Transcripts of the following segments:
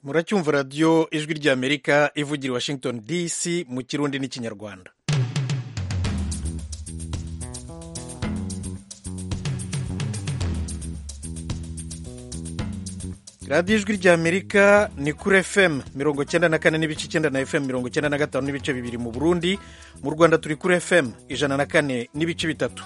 muracyumva radiyo ijwi ry'amerika ivugira i washington dc mu kirundi n'ikinyarwanda radiyo ijwi ry'amerika ni kuri fm mirongo cyenda na kane n'ibice icyenda na fm mirongo cyenda na gatanu n'ibice bibiri mu burundi mu rwanda turi kuri fm ijana na kane n'ibice bitatu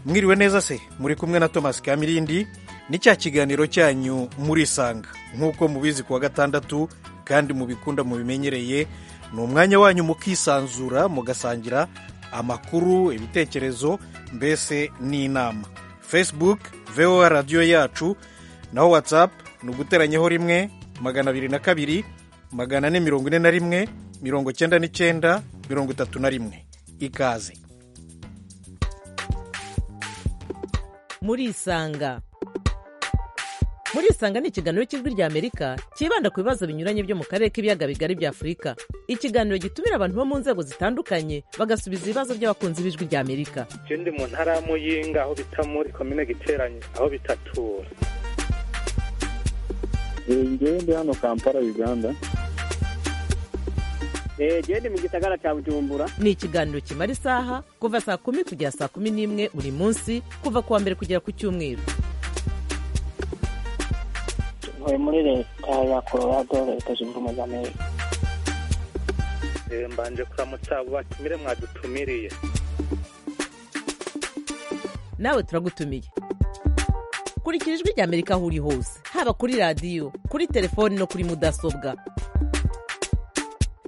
mwiriwe neza se muri kumwe na thomas kamirindi ni cya kiganiro cyanyu murisanga nk'uko mubizi kuwa gatandatu kandi mubikunda mubimenyereye ni umwanya wanyu mukisanzura mugasangira amakuru ibitekerezo mbese n'inama facebook voa radiyo yacu naho whatsapp ni uguteranyaho rimwe magana abiri na kabiri magana ane mirongo ine na rimwe mirongo cyenda n'icyenda mirongo itatu na rimwe ikaze murisanga murisanga ni ikiganiro cy'ijwi rya amerika cyibanda ku bibazo binyuranye byo mu karere k'ibiyaga bigari bya afurika ikiganiro gitumira abantu bo mu nzego zitandukanye bagasubiza ibibazo by'abakunzi b'ijwi rya amerika je ndi mu ntara ya muyinga aho bita muri komine giteranye aho bitatura ngewe ndi hano kampala uganda eee ni mu gisagara cya bujumbura ni ikiganiro kimara isaha kuva saa kumi kugera saa kumi n'imwe buri munsi kuva ku wa mbere kugera ku cyumweru ntuye muri leta ya colorado leta zunze ubumwe za amerika Eh, mbanje kuramutsa abo batumire mwadutumiriye nawe turagutumiye kurikira ijwi rya amerika aho uri hose haba kuri radiyo kuri telefoni no kuri mudasobwa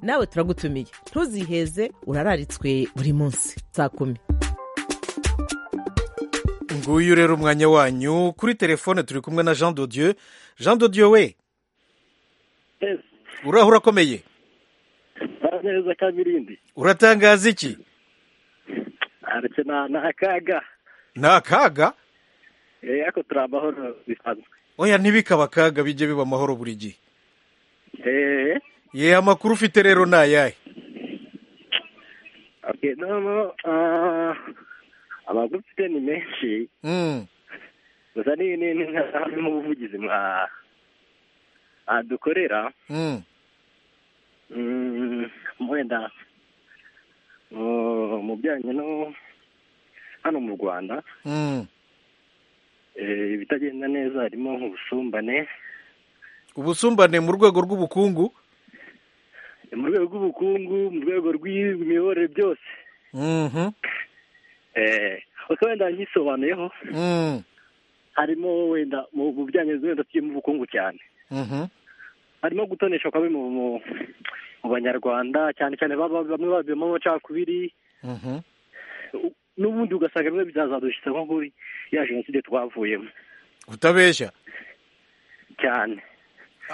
nawe turagutumiye ntuziheze urararitswe buri munsi saa kumi nguyu rero umwanya wanyu kuri telefone turi kumwe na jean dodieu jean dodieu we uraho urakomeye neza kabirindi uratangaza iki aretse na ni akaga ni akaga eee ariko turi amahoro bisanzwe oya ntibikaba akaga bijye biba amahoro buri gihe eee ye amakuru ufite rero ni ayahe okay, noneho ah, amakuru mfite ni menshi Mm, gusa ni ni ni ni mu buvugizi mwa ah, dukorera mm. Mm, wenda mu- mu bijyanye no hano mu rwanda Mm. eh, ibitagenda neza harimo nk'ubusumbane ubusumbane mu rwego rw'ubukungu eh, mu rwego rw'ubukungu mu rwego rw'imiyoborere byose Mhm, eh, uko wenda nyisobanuyeho mm, harimo wenda mu mu bijyanye wenda tujye mu bukungu cyane mhm, harimo gutonesha kwawe mu mu- mu banyarwanda cyane cyane baba- bamwe babivamo amacakubiri mhm. u- n'ubundi ugasanga bimwe bizazadushitsa nko kuri ya jenoside twavuyemo utabeshya cyane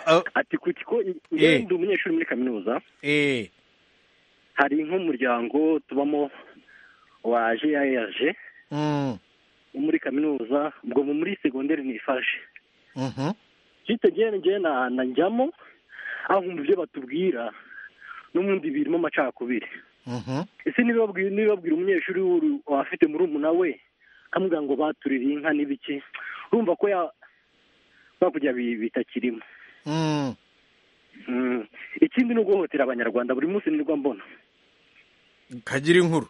Ah, ati ku kigo Eh. ndi umunyeshuri muri kaminuza eh, hari nk'umuryango tubamo wa jrg mm, wo muri kaminuza ubwo mu- muri segonderi nifashe mhm, cyite njyewe njyewe na- najyamo aho nkumva ibyo batubwira n'ubundi birimo amacakubiri mhm. ese nibabwira nibabwira umunyeshuri w'uru- wafite murumuna we amubwira ngo batuririye inka n'ibiki urumva ko ya bakujya bitakirimo Mm. Mm. ikindi ni uguhohotera abanyarwanda buri munsi nirwa mbona kagira inkuru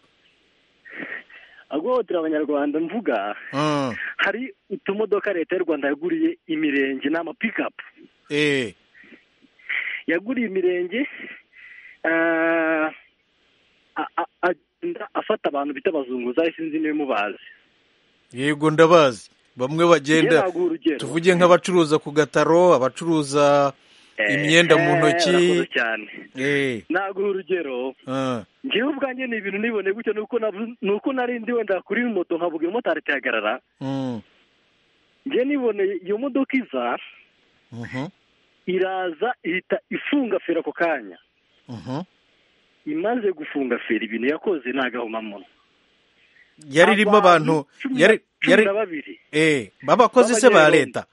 aguhohotera abanyarwanda mvuga Mm, hari utumodoka leta y'u rwanda yaguriye imirenge ni amapikapu eh, yaguriye imirenge ah, a- a- agenda afata abantu bita abazunguzayi sinzi niba mubazi yego ndabazi bamwe Njyewe bagenda naguha urugero tuvuge nk'abacuruza ku gataro abacuruza imyenda mu Eh, ntoki. urakoze cyane eh, naguha urugero ah, ngewe ubwanjye ni ibintu nibone gutya ni uko navu- ni uko nari ndi wenda kuri moto nkavuga iyo motari itahagarara mm, ngewe niboneye iyo modoka iza mhm, iraza ihita ifunga feri ako kanya mhm. imaze gufunga feri ibintu yakoze ntagahomamunwa yari irimo abantu cumi yari na- cumi yari na babiri eh, b'abakozi se ba leta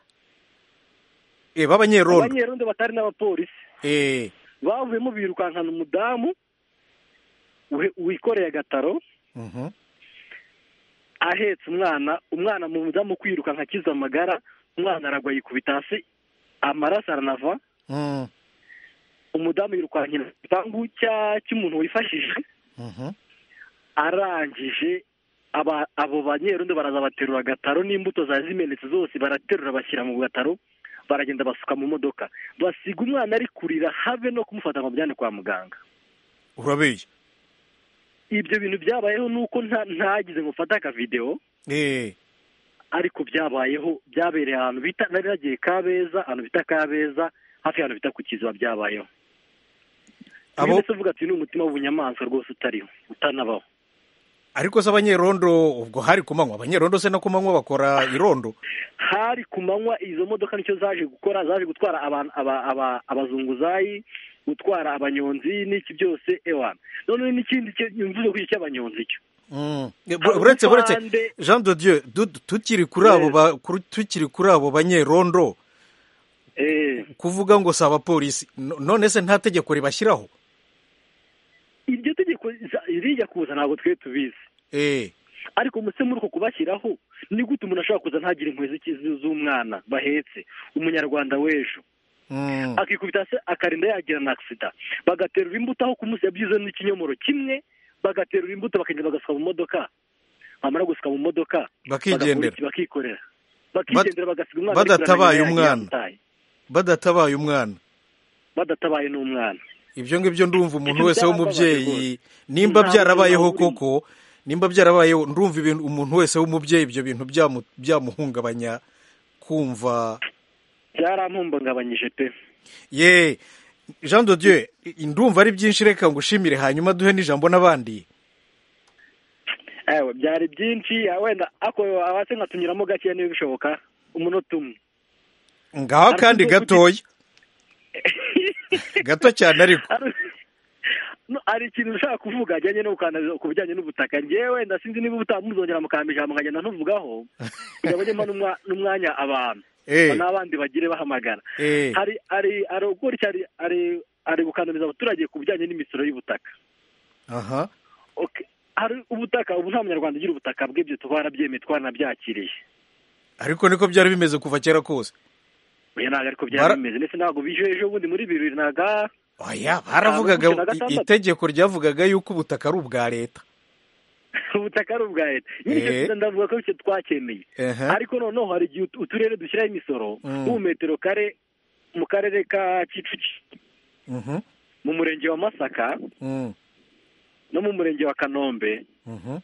eh, b'abanyerondo abanyerondo batari n'abapolisi eh, bavuyemo birukankana umudamu uhe- wikoreye agataro mhm, ahetse umwana umwana mu mudamu kwirukanka akiza amagara umwana aragwa yikubita hasi amaraso aranava mm, umudamu yirukankira mu gipangu cya- cy'umuntu wifashije Mhm. arangije aba- abo banyerundi baraza baterura agataro n'imbuto zari zimenetse zose baraterura bashyira mu gataro baragenda basuka mu modoka basiga umwana ari kurira habe no kumufata ngo bajyane kwa muganga urabeye ibyo bintu byabayeho ni uko nta- ntagize ngo mfate akavidewo Eh, ariko byabayeho byabereye ahantu bita nari nagiye kabeza ahantu bita kabeza hafi y'ahantu bita ku kiziba byabayeho Abo- abo uvuga ati ni umutima w'ubunyamaswa rwose utariho utanabaho ariko se abanyerondo ubwo hari ku manywa abanyerondo se no ku manywa bakora irondo hari ku manywa izo modoka nicyo zaje gukora zaje gutwara abantu- aba- aba- abazunguzayi gutwara abanyonzi n'iki byose ewana noneho n'ikindi cyo- mvuze kuri icyo cy'abanyonzi cyo Mm. Eh, Hari buretse buretse umupande- jean de dieu du- tukiri kuri abo Yes. ba- kuri- tukiri kuri abo banyerondo Eh, kuvuga ngo si abapolisi no- none se nta tegeko ribashyiraho iryo tegeko za- rijya kuza ntabwo twe tubizi Eh, ariko muse muri uko kubashyiraho ni gute umuntu ashobora kuza ntagire inkweto z'ikizu z'umwana bahetse umunyarwanda w'ejo mm. akikubita se akarinda yagira na agisida bagaterura imbuto aho kumusabyiza n'ikinyomoro kimwe bagaterura imbuto bakagenda bagasuka mu modoka bamara gusuka mu modoka Bakigendera. bagakora iki? bakikorera bakigendera bagasiga umwana ariko badatabaye uramenye umwana. yataye. badatabaye umwana badatabaye n'umwana ibyo ngibyo ndumva umuntu Ibyo wese byarababaye w'umubyeyi nimba Nta byarabayeho buzima burimo. koko nimba byarabayeho ndumva ibintu umuntu wese w'umubyeyi ibyo bintu byamu- byamuhungabanya kumva byaramumbangabanyije pe ye jean de dieu ndumva ari byinshi reka ngushimire hanyuma duhe n'ijambo n'abandi ewe byari byinshi wenda ako abase nkatunyuramo gakeya niba bishoboka umunota umwe ngaho kandi gatoya gato cyane ariko No, hari ikintu ushaka kuvuga ajyanye no gukandaza ku bijyanye n'ubutaka ngewe wenda sinzi niba utamuzongera mukamba ijambo nkagenda ntuvugaho kugira ngo njye mpa n'umwa- n'umwanya abantu Eh. n'abandi bagire bahamagara Eh. hari hari hari gutya hari hari hari gukandamiza abaturage ku bijyanye n'imisoro y'ubutaka aha Okay. hari ubutaka ubu nta munyarwanda ugira ubutaka bwe ibyo twarabyemeye twaranabyakiriye ariko niko byari bimeze kuva kera kose oya ntabwo ariko Bara- byari bimeze ndetse ntabwo bije ejo bundi muri bibiri naga oya baravugaga mirongo itatu na gatandatu. itegeko ryavugaga yuko ubutaka ari ubwa leta ubutaka ari ubwa leta nyine icyo Eh. kintu ndavuga ko icyo twakemeye Ehe. ariko noneho hari igihe ut- uturere dushyiraho imisoro Mm. nk'ubu metero kare mu karere ka kicukiro Mhm, mu murenge wa masaka mhm, no mu murenge wa kanombe mhm,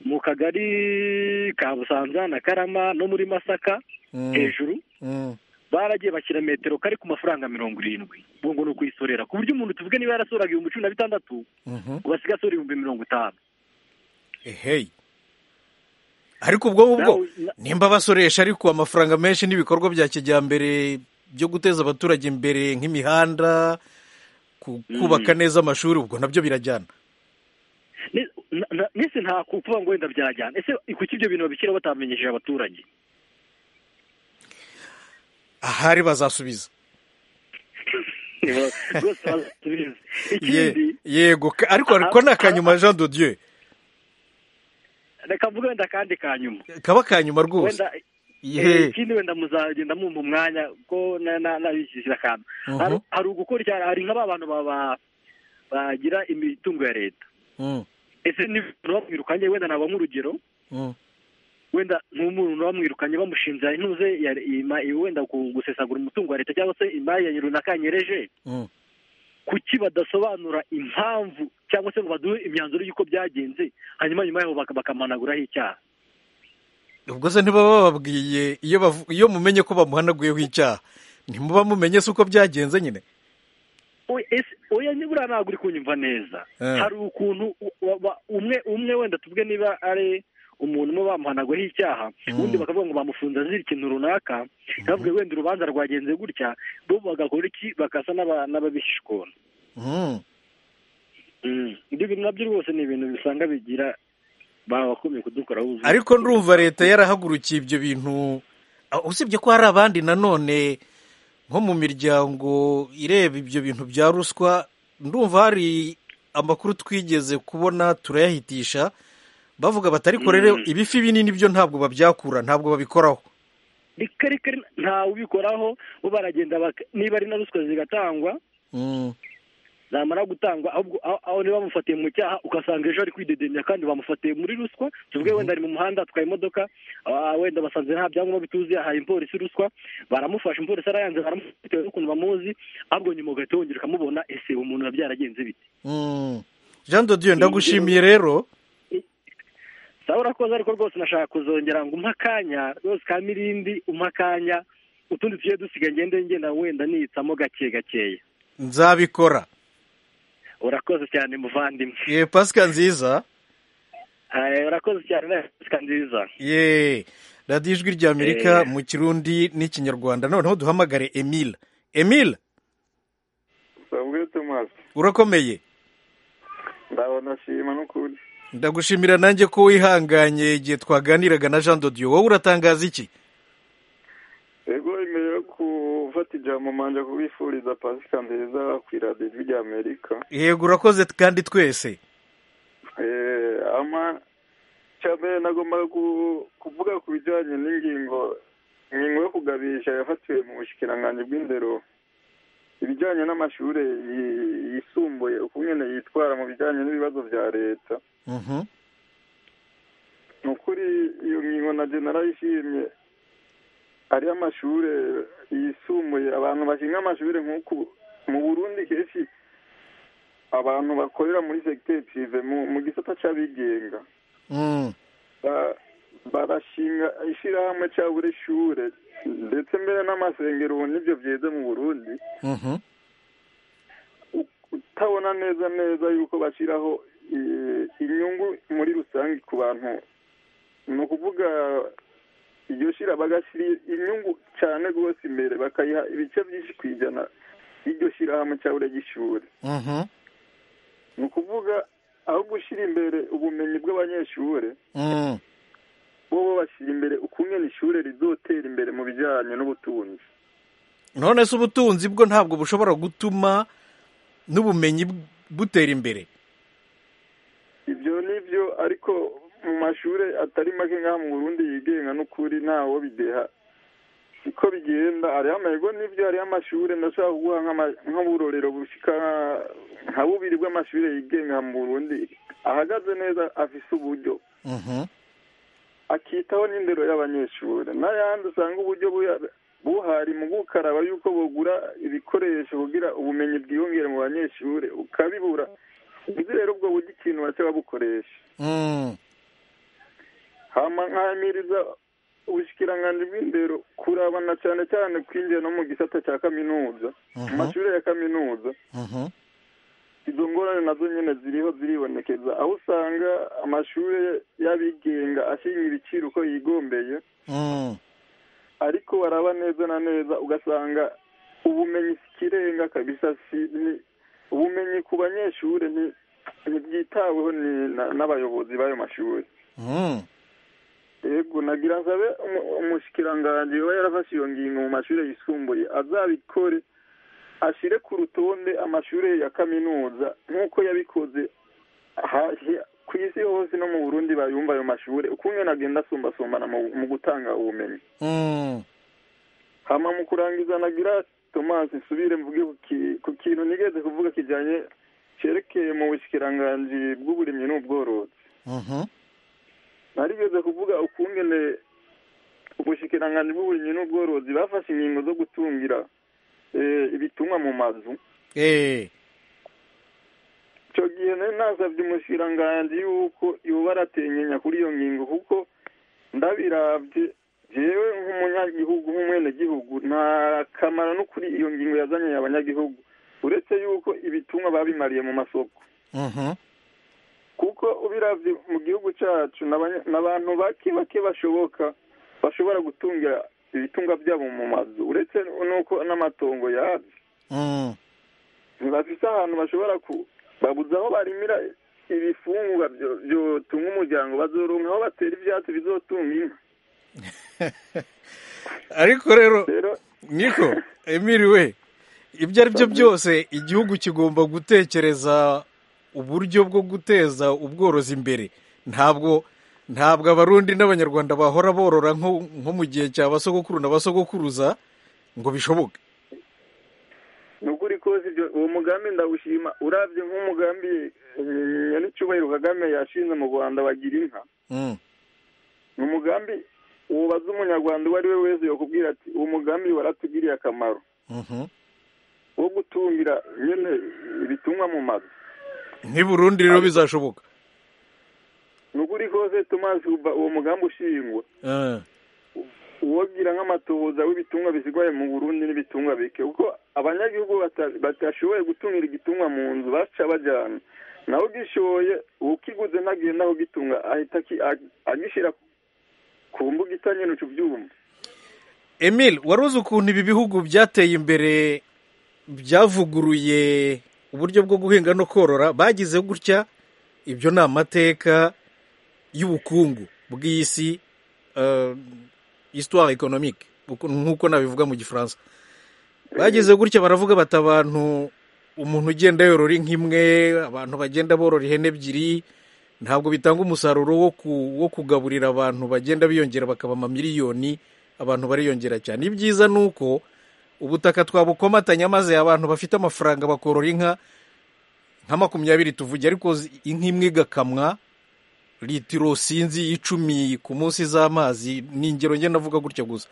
mu kagari ka busanza na karama no muri masaka Mm. hejuru mhm. baragiye bashyira metero kare ku mafaranga mirongo irindwi ubwo ngo ni ukuyisorera ku buryo umuntu tuvuge niba yarasoraga ibihumbi cumi na bitandatu Mhm. ubu asigaye asora ibihumbi mirongo itanu ehey ariko ubwo ngubwo Nawe- nimba basoresha ariko amafaranga menshi n'ibikorwa bya kijyambere byo guteza abaturage imbere nk'imihanda ku- kubaka neza amashuri ubwo nabyo birajyana Ni- na- na- nese nta kuvuga ngo wenda byajyana ese kuki ibyo bintu babishyiraho batamenyesheje abaturage ahari bazasubiza rwose bazatubizi ikindi Ye- yego ka- ariko ariko ni akanyuma jean de dieu reka mvuge wenda kandi ka nyuma kaba akanyuma rwose wenda Ye. ikindi wenda muzagenda mwumva umwanya ko na- na- nabishyikira akantu Mhm. Hari- hari ugukora icyaha hari nka ba bantu baba- bagira imitungo ya leta Mm, ese n'ibintu bamwirukanye wenda naba nk'urugero mm, wenda nk'umuntu bamwirukanye bamushinja intuze ya- ima- wenda ku- gusesagura umutungo wa leta cyangwa se imari runaka yanyereje mm. kuki badasobanura impamvu cyangwa se ngo baduhe imyanzuro y'uko byagenze hanyuma nyuma yaho baka- bakamanaguraho icyaha ubwo se ntibaba bababwiye iyo bavu- iyo mumenye ko bamuhanaguyeho icyaha ntimuba mumenye se uko byagenze nyine Oya, ese- oya nibura ntabwo uri kunyumva neza Eh. hari ukuntu u- wa- wa- umwe umwe wenda tuvuge niba ari umuntu umwe bamuhanaguyeho icyaha Mm. ubundi bakavuga ngo bamufunze azira ikintu runaka bavuga wenda urubanza rwagenze gutya bo bagakora iki bagasa n'aba- n'ababishikona Mm. Mm. ibyo bintu nabyo rwose ni ibintu bisanga bigira babakomeye kudukoraho ubuzima ariko ndumva leta yarahagurukiye ibyo bintu Ah, usibye ko hari abandi nanone nko mu miryango ireba ibyo bintu bya ruswa ndumva hari amakuru twigeze kubona turayahitisha bavuga bati ariko rero Mm. ibifi binini byo ntabwo babyakura ntabwo babikoraho reka reka ntawe ubikoraho bo baragenda baka- niba ari na ruswa zigatangwa Mm. zamara gutangwa ahubwo aho- aho niba bamufatiye mu cyaha ugasanga ejo ari kwidedemya kandi bamufatiye muri ruswa tuvuge wenda ari mu muhanda atwaye imodoka ah, wenda basanze nta byangombwa bituzuye ahaye umupolisi ruswa baramufasha umupolisi arayanze baramufata bitewe n'ukuntu bamuzi ahubwo nyuma ugahita wongera ukamubona ese umuntu biba byaragenze bite Mm. jean de dieu ndagushimiye rero sawa urakoze ariko rwose nashaka kuzongera ngo umpe akanya rwose ka mirindi umpe akanya utundi tugiye dusigaye ngende ngenda wenda niyitsamo gake gakeya nzabikora urakoze cyane muvandimwe ye pasika nziza Eh, urakoze cyane nawe Pasika nziza ye radiyo ijwi ry'amerika Eh. mu kirundi n'ikinyarwanda noneho duhamagare emile emile Sabwe Thomas, urakomeye ndabona shima n'ukuri. ndagushimira nanjye ko wihanganye igihe twaganiraga na jean de dieu wowe uratangaza iki Ego imbere yo gufata ijambo manje kubifuriza pasika nziza ku iradiyo ijwi rya Amerika. yego urakoze kandi twese Eh, ama icya mbere nagombaga ku- kuvuga ku bijyanye n'ingingo ingingo yo kugabisha yafatiwe mu bushikiranganji bw'indero ibijyanye n'amashuri yi- yisumbuye ukungene yitwara mu bijyanye n'ibibazo bya leta Mhm. ni ukuri iyo ngingo na narayishimye ari amashure yisumbuye abantu bashinga amashure nk'uku mu burundi kenshi abantu bakorera muri segiteri pirive mu- mu gisata c'abigenga Mm. ba- barashinga ishirahamwe ca buri shure ndetse mbere n'amasengero ubu nivyo vyeze mu burundi Mhm. utabona neza neza yuko bashyiraho eh, inyungu muri rusange ku bantu ni ukuvuga iryo shira bagashyira inyungu cyane rwose imbere bakayiha ibice byinshi ku ijana y'iryo shyirahamwe cyangwa ry'ishuri Mhm. ni ukuvuga aho gushyira imbere ubumenyi bw'abanyeshuri Mm. bo bo bashyira imbere ukungena ishuri rizotera imbere mu bijyanye n'ubutunzi none se ubutunzi bwo ntabwo bushobora gutuma n'ubumenyi bw- butera imbere ibyo ni byo ariko mu mashuri atari make nk'aha mu burundi yigenga n'ukuri ntawo bideha siko bigenda hariho amahirwe n'ibyo hariho amashuri ndashobora kuguha nk'ama- nk'uburorero bushyika nka bubiri bw'amashuri yigenga mu burundi ahagaze neza afise uburyo Mhm. akitaho n'indero y'abanyeshuri n'ayandi usanga uburyo buya- buhari mu gukaraba yuko bugura ibikoresho kugira ubumenyi bwiyongere mu banyeshuri ukabibura nzi rero ubwo buryo ikintu baca babukoresha Mm. hama nkamiriza ubushikiranganji bw'indero kuraba na cyane cyane kwinjira no mu gisata cya kaminuza mu Mhm. mashuri ya kaminuza Mhm. izo ngorane nazo nyine ziriho ziribonekeza aho usanga amashuri y'abigenga ashinga ibiciro uko yigombeye Mm. ariko waraba neza na neza ugasanga ubumenyi si ikirenga kabisa si ni- ubumenyi ku banyeshuri ni- ntibwitaweho ni- na- n'abayobozi b'ayo mashuri Mm. yego nagira nsabe umu- umushikiranganji we yarafashe iyo ngingo mu mashuri yisumbuye azabikore ashire ku rutonde amashuri ya kaminuza nk'uko yabikoze ha- hi- ku isi hose no mu burundi bayumva ayo mashuri ukungene agenda asumbasumbana mu- mu gutanga ubumenyi Mm. hama mu kurangiza nagira thomas nsubire mvuge ku ki- ku kintu nigeze kuvuga kijyanye cerekeye mu bushikiranganji bw'uburimyi n'ubworozi Mhm. narigeze kuvuga ukungene ubushikiranganji bw'uburimyi n'ubworozi bafashe ingingo zo gutungira eh, ibitumwa mu mazu Eh. icyo gihe nari nasabye umushikiranganji yuko yoba arategenya kuri iyo ngingo kuko ndabirabye jewe nk'umunyagihugu nk'umwenegihugu nta kamaro no kuri iyo ngingo yazanye abanyagihugu uretse yuko ibitumwa babimariye mu masoko Mhm. kuko ubiravye mu gihugu cacu n'abanya- n'abantu bake bake bashoboka bashobora gutungira ibitunga vyabo mu mazu uretse nuko n'amatongo yavyo Mm. ntibafise ahantu bashobora ku babuze aho barimira ibifungurwa vyo- vyotunga umuryango bazoronka aho batera ivyatsi bizotunga inka ariko rero rero niko emiriwe ibyo ari byo byose igihugu kigomba gutekereza uburyo bwo guteza ubworozi imbere ntabwo ntabwo abarundi n'abanyarwanda bahora borora nko nko mu gihe cya basogokuru na basogokuruza ngo bishoboke nukuri kose ibyo uwo mugambi ndawushima urabye nk'umugambi eh, nyanicyubahiro kagame yashinze mu rwanda bagira inka Mm. ni umugambi wubaza umunyarwanda uwo ari we wese yakubwira ati uwo mugambi waratugiriye akamaro Mhm. wo gutungira nyine ibitungwa mu mazu nk'i burundi rero bizashoboka nukuri kose tumaze uba- uwo mugambi ushingwa Eh. uwogira nk'amatohoza w'ibitungwa bisigaye mu burundi n'ibitungwa bike kuko abanyagihugu bata- batashoboye gutungira igitungwa mu nzu baca bajyana nawe ugishoye ukiguze ntagenda aho gitunga ahita aki- a- agishyira ku mbuga itanyene ucu byuma Emile wari uzi ukuntu ibi bihugu byateye imbere byavuguruye uburyo bwo guhinga no korora bagize gutya ibyo ni amateka y'ubukungu bw'isi eh, histoire économique uku- nk'uko nabivuga mu gifaransa bagize gutya baravuga bati abantu umuntu ugenda yorora inka imwe abantu bagenda borora ihene ebyiri ntabwo bitanga umusaruro wo ku- wo kugaburira abantu bagenda biyongera bakaba amamiliyoni abantu bariyongera cyane ibyiza ni uko ubutaka twabukomatanya maze abantu bafite amafaranga bakorora inka nka makumyabiri tuvuge ariko zi- inka imwe igakamwa litiro sinzi icumi ku munsi z'amazi ni ingero njye navuga gutya gusa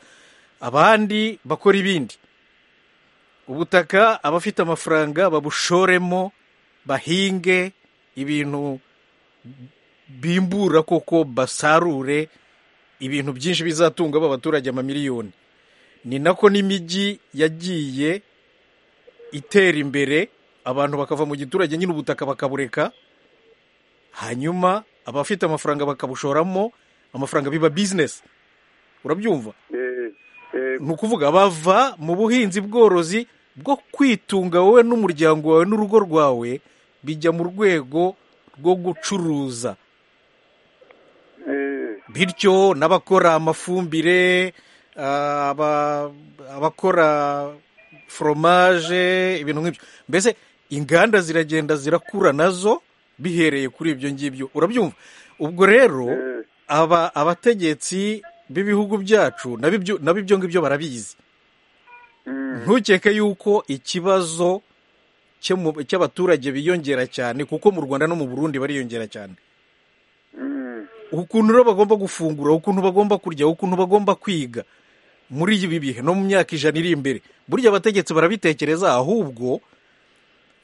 abandi bakora ibindi ubutaka abafite amafaranga babushoremo bahinge ibintu bimbura koko basarure ibintu byinshi bizatunga ba baturage amamiliyoni ni nako n'imijyi yagiye itera imbere abantu bakava mu giturage nyine ubutaka bakabureka hanyuma abafite amafaranga bakabushoramo amafaranga biba bizinesi urabyumva Eh, eh, ni ukuvuga bava mu buhinzi bworozi bwo kwitunga wowe n'umuryango wawe n'urugo rwawe bijya mu rwego rwo gucuruza eh, bityo n'abakora amafumbire ah, aba- abakora foromaje ibintu nk'ibyo mbese inganda ziragenda zirakura nazo bihereye kuri ibyo ngibyo urabyumva ubwo rero eh. aba abategetsi b'ibihugu byacu nabo ibyo- nabo ibyo ngibyo barabizi Mm. ntukeke yuko ikibazo cyo mu- cy'abaturage biyongera cyane kuko mu rwanda no mu burundi bariyongera cyane Mm. ukuntu rero bagomba gufungura ukuntu bagomba kurya ukuntu bagomba kwiga muri ibi bihe no mu myaka ijana iri imbere burya abategetsi barabitekereza ahubwo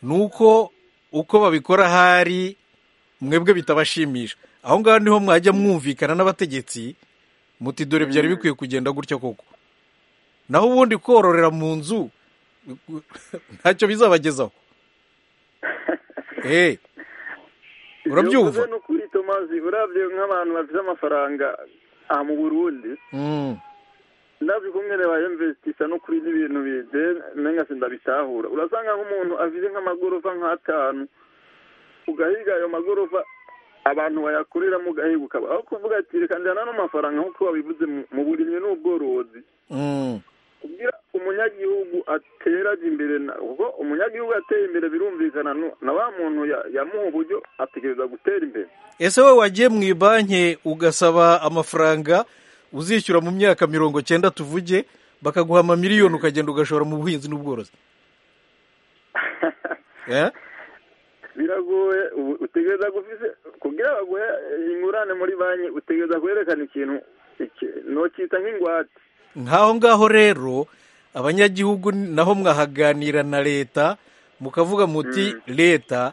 ni uko uko babikora ahari mwebwe bitabashimisha aho ngaho niho mwajya mwumvikana n'abategetsi muti dore byari bikwiye kugenda gutya koko naho ubundi kororera mu nzu ntacyo bizabagezaho Eh, Yavuze urabyumva n'ukuri tomazi urabye nk'abantu bafite amafaranga aha mu burundi Mm, ndazi kumwe reba yemvesitisa no kuri n'ibintu bide menga sindabitahura urasanga nk'umuntu afite nk'amagorofa nk'atanu ugahiga ayo magorofa abantu bayakoreramo ugahiga ukaba aho kuvuga ati reka njyana ano mafaranga nk'uko wabivuze mu- mu burimyi n'ubworozi mm. kugira umunyagihugu ateraga imbere na- kuko umunyagihugu ateye imbere birumvikana nu- na wa muntu ya- yamuha uburyo ategereza gutera imbere ese wowe wagiye mu ibanki ugasaba amafaranga uzishyura mu myaka mirongo cyenda tuvuge bakaguha amamiliyoni ukagenda ugashora mu buhinzi n'ubworozi Eh? biragoye ubu- utegereza gufise kugira baguhe ingurane muri banki utegereza kwerekana ikintu iki- nokita nk'ingwate nk'aho ngaho rero abanyagihugu naho mwahaganira na leta mukavuga muti leta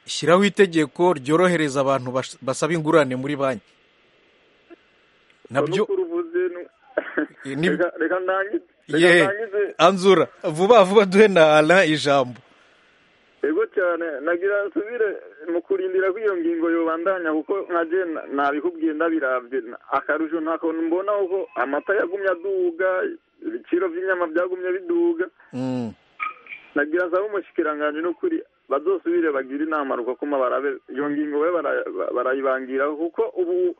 shyiraho itegeko ryorohereza abantu bas- basaba ingurane muri banki nabyo Nuko uruvuze nu- Eh, ni- Reka- reka ndangize reka ye ndangize anzura vuba vuba duhe na Alain ijambo yego cyane nagira nsubire mu kurindira ko iyo ngingo yobandanya kuko nkaje na- nabikubwiye ndabirabye na- akarusho ntako mbona kuko amata yagumye aduga ibiciro by'inyama byagumye biduga Mm. nagira nsaba umushikiranganje n'ukuri bazosubire bagire inama rukakoma barabe iyo ngingo we bara- ba- barayibangira kuko ubu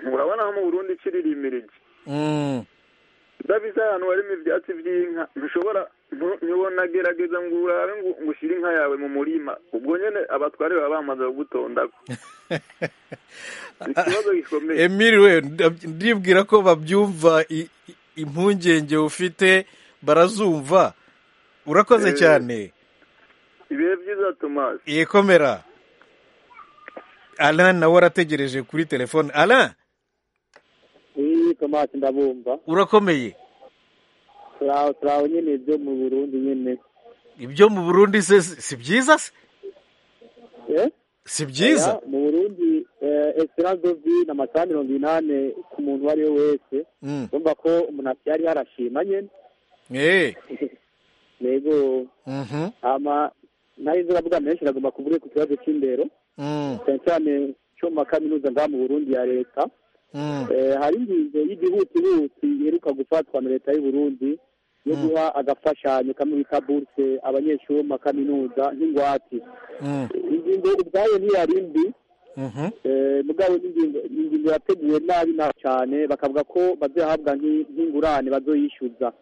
urabona aho mu burundi ikiririmirije Mm. ndabizi ahantu harimo ibyatsi by'inka ntushobora ntu- nyobona gerageza ngo urabe ngo ngo ushyire inka yawe mu murima ubwo nyine abatware baba bamaze kugutondako ikibazo gikomeye Emile we ndab- ndibwira ko babyumva i- i- impungenge ufite barazumva urakoze Eh. cyane ibihe byiza tomasi ikomera Alain nawe arategereje kuri telefone Alain iyi tomati ndabumva urakomeye turi aho turi aho nyine byo mu burundi nyine ibyo mu burundi se si si byiza se Eh? si byiza Oya, mu burundi esirandovi ni amasaha mirongo inani ku muntu uwo ari we wese Mm. urumva ko umuntu yari yarashima nyine Eh. yego Mhm. hama ntayizi uravuga menshi iragomba kuvuga ku kibazo cy'indero Mm. cyane cyane cyo mu makaminuza ngaha mu burundi ya leta Mm. Eh, hari ingingo y'igihutihuti iheruka gufatwa na leta y'u Burundi yo guha agafashanyo kamwe bita buruse abanyeshuri bo mu makaminuza nk'ingwate Mm. ingingo ubwayo ntiyari mbi Mhm. eh, mugabo ni ingingo- ni ingingo yateguwe nabi nabi cyane bakavuga ko bazahabwa nk'i- nk'ingurane bazoyishyuza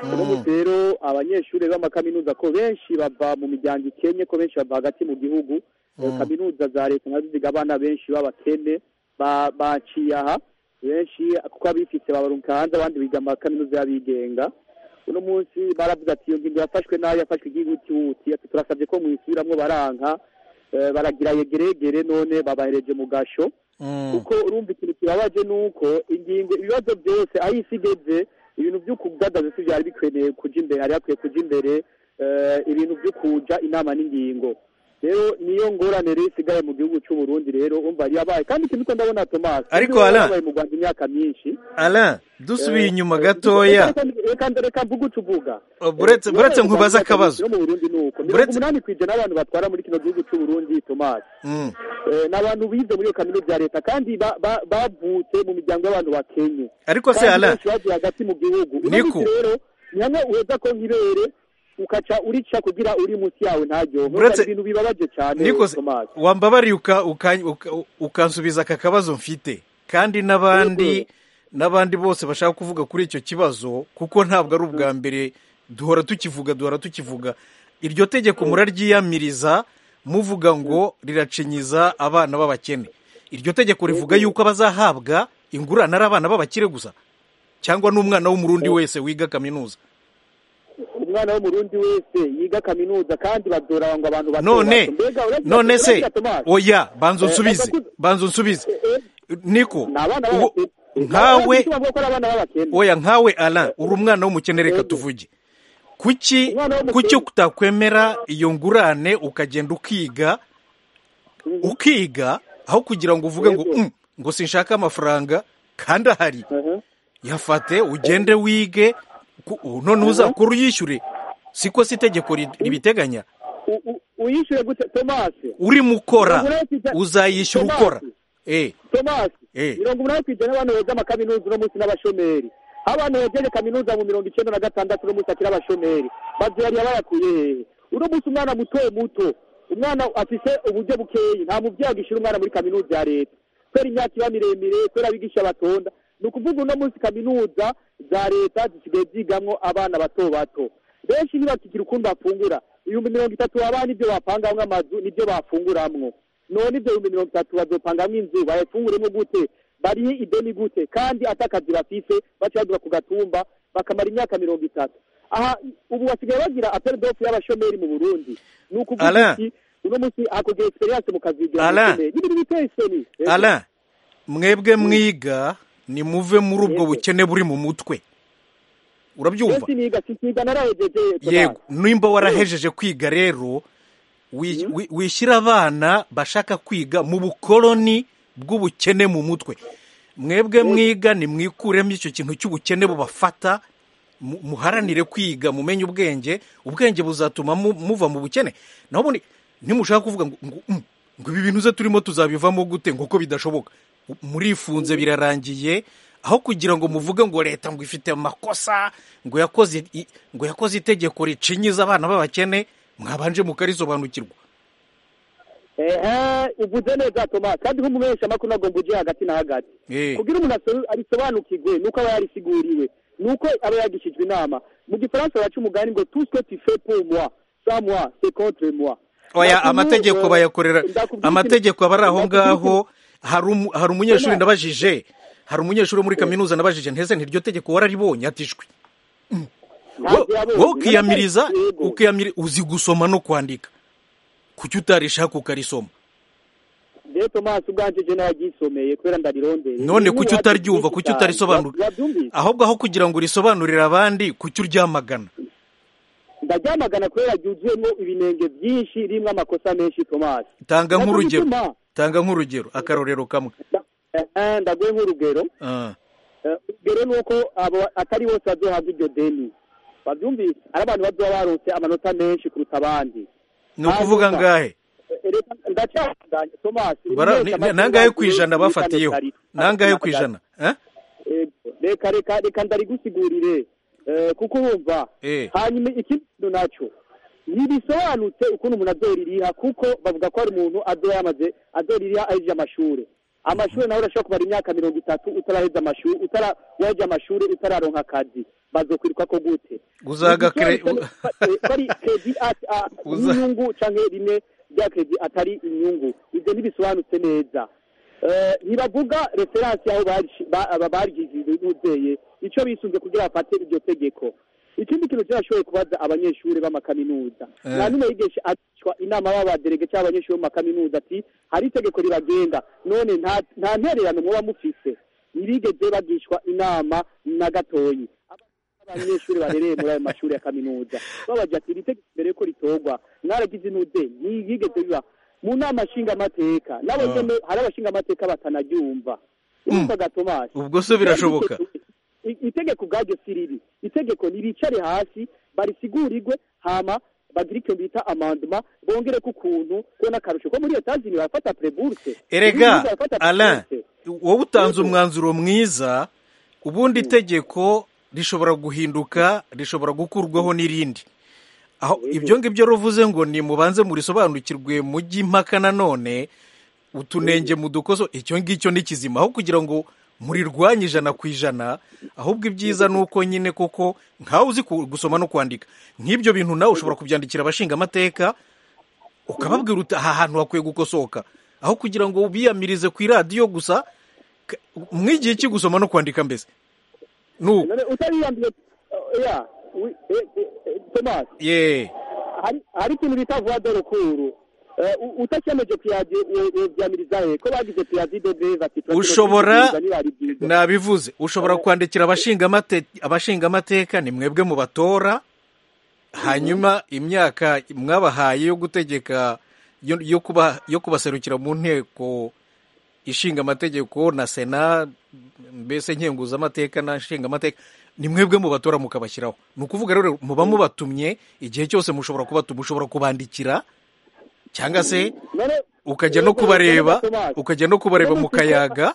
uno munsi rero abanyeshuri b'amakaminuza ko benshi bava mu miryango ikennye ko benshi bava hagati mu gihugu Eh, kaminuza za leta nazo ziga abana benshi b'abakene ba- baciye aha benshi kuko abifite babaruka hanze abandi biga mu makaminuza y'abigenga uno munsi baravuze ati iyo ngingo yafashwe nabi yafashwe igihutihuti ati turasabye ko mwisubiramwo baranka Eh, baragira yegeregere none babahereje mu gasho Mm. kuko urumva ikintu kibabaje ni uko ingingo ibibazo byose aho isi igeze ibintu byo kudadanza si byari bikweneye kuja imbere hari hakwiye kuja imbere eh, ibintu byo kuja inama n'ingingo rero niyo ngorane rero isigaye mu gihugu cy'u Burundi rero umva yari yabaye kandi ikintu ko ndabona Thomas Ariko yari Alain- yarabaye mu Rwanda imyaka myinshi Alain dusubiye Eh, inyuma eh, gatoya reka- reka- reka nda- reka mvuge uco uvuga Oh, buretse- Eh, buretse iyo nkubaze ndabona akabazo. no mu Burundi ni uko mirongo Buretse- umunani kw'ijana abantu batwara muri kino gihugu cy'u Burundi Thomas Mm. Eh, ni abantu bize muri iyo kaminuza ya leta kandi ba- ba- bavutse mu miryango y'abantu bakenye ariko se Kandi Alain benshi bavuye hagati mu gihugu Uno Niko. munsi rero ni hamwe uheza ko nk'ibere ukaca urica kugira uri munsi yawe ntaryohe Uretse- Urumva ibintu bibabaje cyane niko se Thomas. wambabariye uka- uka- uka- ukansubiza aka kabazo mfite kandi n'abandi Yego. n'abandi bose bashaka kuvuga kuri icyo kibazo kuko ntabwo ari ubwa mbere duhora tukivuga duhora tukivuga iryo tegeko muraryiyamiriza muvuga ngo riracinyiza abana b'abakene iryo tegeko rivuga yuko abazahabwa ingurane ari abana b'abakire gusa cyangwa n'umwana w'umurundi wese wiga kaminuza umwana w'umurundi wese yiga kaminuza kandi badora ngo abantu bato none bato. Mbega urabona- none se urabona, Thomas? oya banza Eh, unsubize abakuze- banza unsubize Eh, niko ni abana uwo- b'abakene nkawe Urabona ko ari abana b'abakene oya nkawe ala uri umwana w'umukene reka Yego. tuvuge kuki Umwana w'umukene. kuki utakwemera iyo ngurane ukagenda ukiga ukiga aho kugira ngo uvuge ngo Yego. "Mm, ngo sinshaka amafaranga kandi ahari Mhm. yafate ugende wige ku- u- none uzakora uyishyure siko si itegeko ri- ribiteganya U- u- uyishyure gute tomasi urimo ukora Ngura kujya- uzayishyura Tomasi. ukora eh Thomas Eh. mirongo umunani ku ijana abana bejeje amakaminuza uno munsi n'abashomeri abana bejeje kaminuza mu mirongo icyenda na gatandatu uno munsi akiri abashomeri bavyariye bayakuye hehe uno munsi umwana muto muto umwana afise uburyo bukeyi nta muvyeyi agishira umwana muri kaminuza ya leta kubera imyaka iba miremire kubera abigisha batonda ni ukuvuga uno munsi kaminuza za leta zisigaye zigamwo abana bato bato benshi ntibakigira ukundi bafungura ibihumbi mirongo itatu waba nibyo bapangamwo amazu nibyo bafunguramwo none ibyo bihumbi mirongo itatu bazopangamwo inzu bayifunguremo gute barihe ideni gute kandi atakazi bafise baca bagura ku gatumba bakamara imyaka mirongo itatu aha ubu basigaye bagira aperi dofu y'abashomeri mu burundi ni ukuvuga Alain. iki uno munsi akugira egisperiyanse mu kazi yigira Alain. umushomeri. Ni ibintu biteye isoni Eh, Alain mwebwe mwiga nimuve muri ubwo Yego. bukene buri mu mutwe urabyumva benshi niga sisiga narahejeje yego nimba warahejeje kwiga rero wi- wi- wishyira abana bashaka kwiga mu bukoloni bw'ubukene mu mutwe mwebwe mwiga nimwikuremo icyo kintu cy'ubukene bubafata mu- muharanire kwiga mumenye ubwenge ubwenge buzatuma mu- muva mu bukene naho ubundi ntimushaka kuvuga ngo ngo, "Mm, ngo ibi bintu ze turimo tuzabivamo gute ngo ko bidashoboka murifunze birarangiye aho kugira ngo muvuge ngo leta ngo ifite amakosa ngo yakoze i- ngo yakoze itegeko ricinyiza abana b'abakene mwabanje mukarisobanukirwa ehe uvuze neza toma kandi nk'umumenyesha makuru agomba uje hagati na hagati Eh. kugira umuntu aso- arisobanukirwe nuko aba yarisiguriwe nuko aba yagishijwe inama mu gifaransa baca umugani ngo tout ce que tu fais pour moi sans moi c'est contre moi oya Ndakubwira- amategeko eh, bayakorera ndakubwira amategeko aba ari aho ikintu- ngaho hari umu- hari umunyeshuri Thomas. nabajije hari umunyeshuri wo muri kaminuza nabajije ntese ntiryo tegeko wararibonye atishwe wowe ukiyamiriza ukiyamiri uzi gusoma no kwandika kuki utarishaka ukarisoma rero tomasi ubwanje je nagisomeye kubera ndarirondeye none kuki utaryumva kuki utarisobanura urabyumvise ahubwo aho kugira ngo urisobanurire abandi kuki uryamagana ndaryamagana kubera ryuzuyemo ibinenge byinshi ririmo amakosa menshi tomasi tanga Nabyo nk'urugero bituma- tanga nk'urugero akarorero kamwe nda- eh, eh, ndaguhe nk'urugero Ah. Eh, urugero ni uko abo- atari bose bazohabwa iryo deni babyumvise ari abantu bazoba baronse amanota menshi kuruta abandi ni ukuvuga Hanyuma, ngahe eh, reka ndacyaganye tomasi Bara- ni- ni- nangahe ku ijana bafatiyeho nangahe ku ijana Eh? Eh, reka reka reka ndarigusigurire Eh, kuko wumva Eh. hanyuma ikindi kintu nacyo ntibisobanutse ukuntu umuntu azoririha kuko bavuga ko hari umuntu azoya yamaze azoririha ahejeje amashuri amashuri nawe urashobora kumara imyaka mirongo itatu utaraheza amashuri utara waheje amashuri utararonka akazi bazokwiruka ko gute Uzaga kre- Ntibisobanutse ko- ko ari kredi at- a- Uza- n'inyungu canke rimwe rya kredi atari inyungu ibyo ntibisobanutse neza Eh, ntibavuga referansi aho baryigize n'uzeye icyo bisunze kugira bafate iryo tegeko ikindi kintu kirashoboye kubaza abanyeshuri b'amakaminuza Eh. nta n'umwe yigisha acishwa inama b'abaderege cyangwa abanyeshuri bo mu makaminuza ati hari itegeko riragenga none nta- nta ntererano muba mufise ntibigeze bagishwa inama na gatoyi abanyeshuri barereye muri ayo mashuri ya kaminuza babagira ati iri tegeko mbere yuko ritorwa mwaragize intuze ntiyigeze biba mu nama nshingamateka n'abageme hari abashingamateka batanaryumva urumvaga tomasi ubwo so birashoboka I- itegeko ubwaryo si ribi itegeko niricare hasi barisigurirwe hama bagire icyo bita amanduma bongere ko ukuntu ko n'akarusho ko muri iyo tazini barafata preburse erega alain wowe utanze umwanzuro mwiza ubundi itegeko rishobora guhinduka rishobora gukurwaho n'irindi aho ibyo ngibyo ruvuze ngo ni mubanze murisobanukirwe mujye impaka nanone utunenge mu dukoso icyo ngicyo ni kizima aho kugira ngo murirwanye ijana ku ijana ahubwo ibyiza ni uko nyine koko nkawe uzi ku- gusoma no kwandika nk'ibyo bintu nawe ushobora kubyandikira abashingamateka ukababwira uti aha hantu hakwiye gukosoka aho kugira ngo ubiyamirize ku iradiyo gusa ka- mwigiye iki gusoma no kwandika mbese nu none utariyambiye ya wi- eh, eh, eh, tomasi ye hari hari ikintu bita vuba de rukuru Eh, u- utakemeje kuyaje ubyamiriza he ko bagize piyazi de beza ati ushobora na nabivuze ushobora kwandikira abashingamate- abashingamateka ni mwebwe mu batora hanyuma imyaka mwabahaye yo gutegeka yo- yo kuba yo kubaserukira mu nteko ishinga amategeko na sena mbese nkenguzamateka na nshingamateka ni mwebwe mu batora mukabashyiraho ni ukuvuga rero muba mubatumye igihe cyose mushobora kubatuma ushobora kubandikira cyangwa se none ukajya no kubareba ukajya no kubareba mu kayaga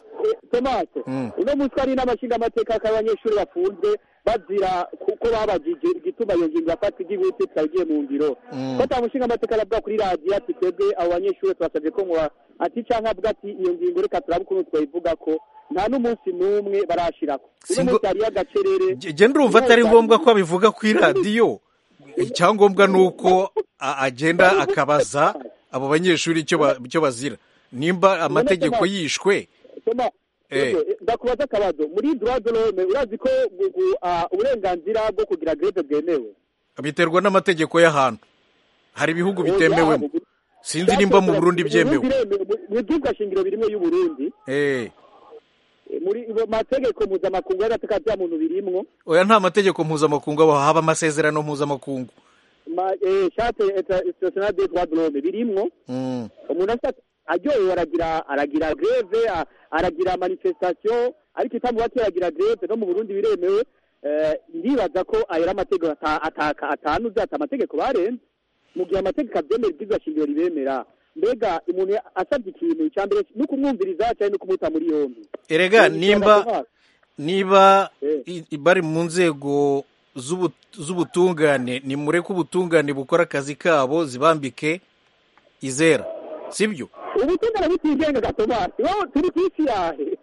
tomate Mm. uno munsi hari n'amashinga amateka k'abanyeshuri bafunzwe bazira kuko babagije igituma iyo ngingo yafata igihute twagiye mu ngiro Mm. ko ta mushinga amateka aravuga kuri radiyo ati twebwe abo banyeshuri twasabye ko muba ati cyangwa avuga ati iyo ngingo reka turabe ukuntu twayivuga ko nta n'umunsi n'umwe barashirako uno Singo- munsi hariyo agacerere njye ndumva atari ngombwa ko abivuga ku iradiyo icyangombwa ni uko a- agenda akabaza abo banyeshuri icyo ba- icyo bazira nimba amategeko yishwe Soma, Eh. Ego, eh, ndakubaza akabazo muri droit de l'homme urazi ko gu- gu- ah, uburenganzira bwo kugira greve bwemewe biterwa n'amategeko y'ahantu hari ibihugu bitemewemo sinzi nimba mu burundi byemewe mu byibwa shingiro birimo y'uburundi Eh, eh, muri mu mategeko mpuzamakungu y'agateka bya muntu birimwo oya nta mategeko mpuzamakungu aho haba amasezerano mpuzamakungu ma- eh, charte internationale des droits de l'homme birimwo Mm, umuntu ashaka aryohewe aragira aragira greve a- aragira manifestation ariko itamuba aragira greve no mu burundi biremewe Eh, ndibaza ko ayo ari amategeko ata- ataka atanuze ati amategeko barenze mu gihe amategeko abyemera ibwirizwa shingiro ribemera mbega umuntu asabye ikintu icya mbere ni ukumwumviriza cyane no kumuta muri yombi erega Ni nimba ikibazo niba Eh. i- i- bari mu nzego z'ubu- z'ubutungane nimureke ubutungane bukora akazi kabo zibambike izera sibyo nk'ako. ubutungane butigenga gatomasi wowe turi ku isi yahe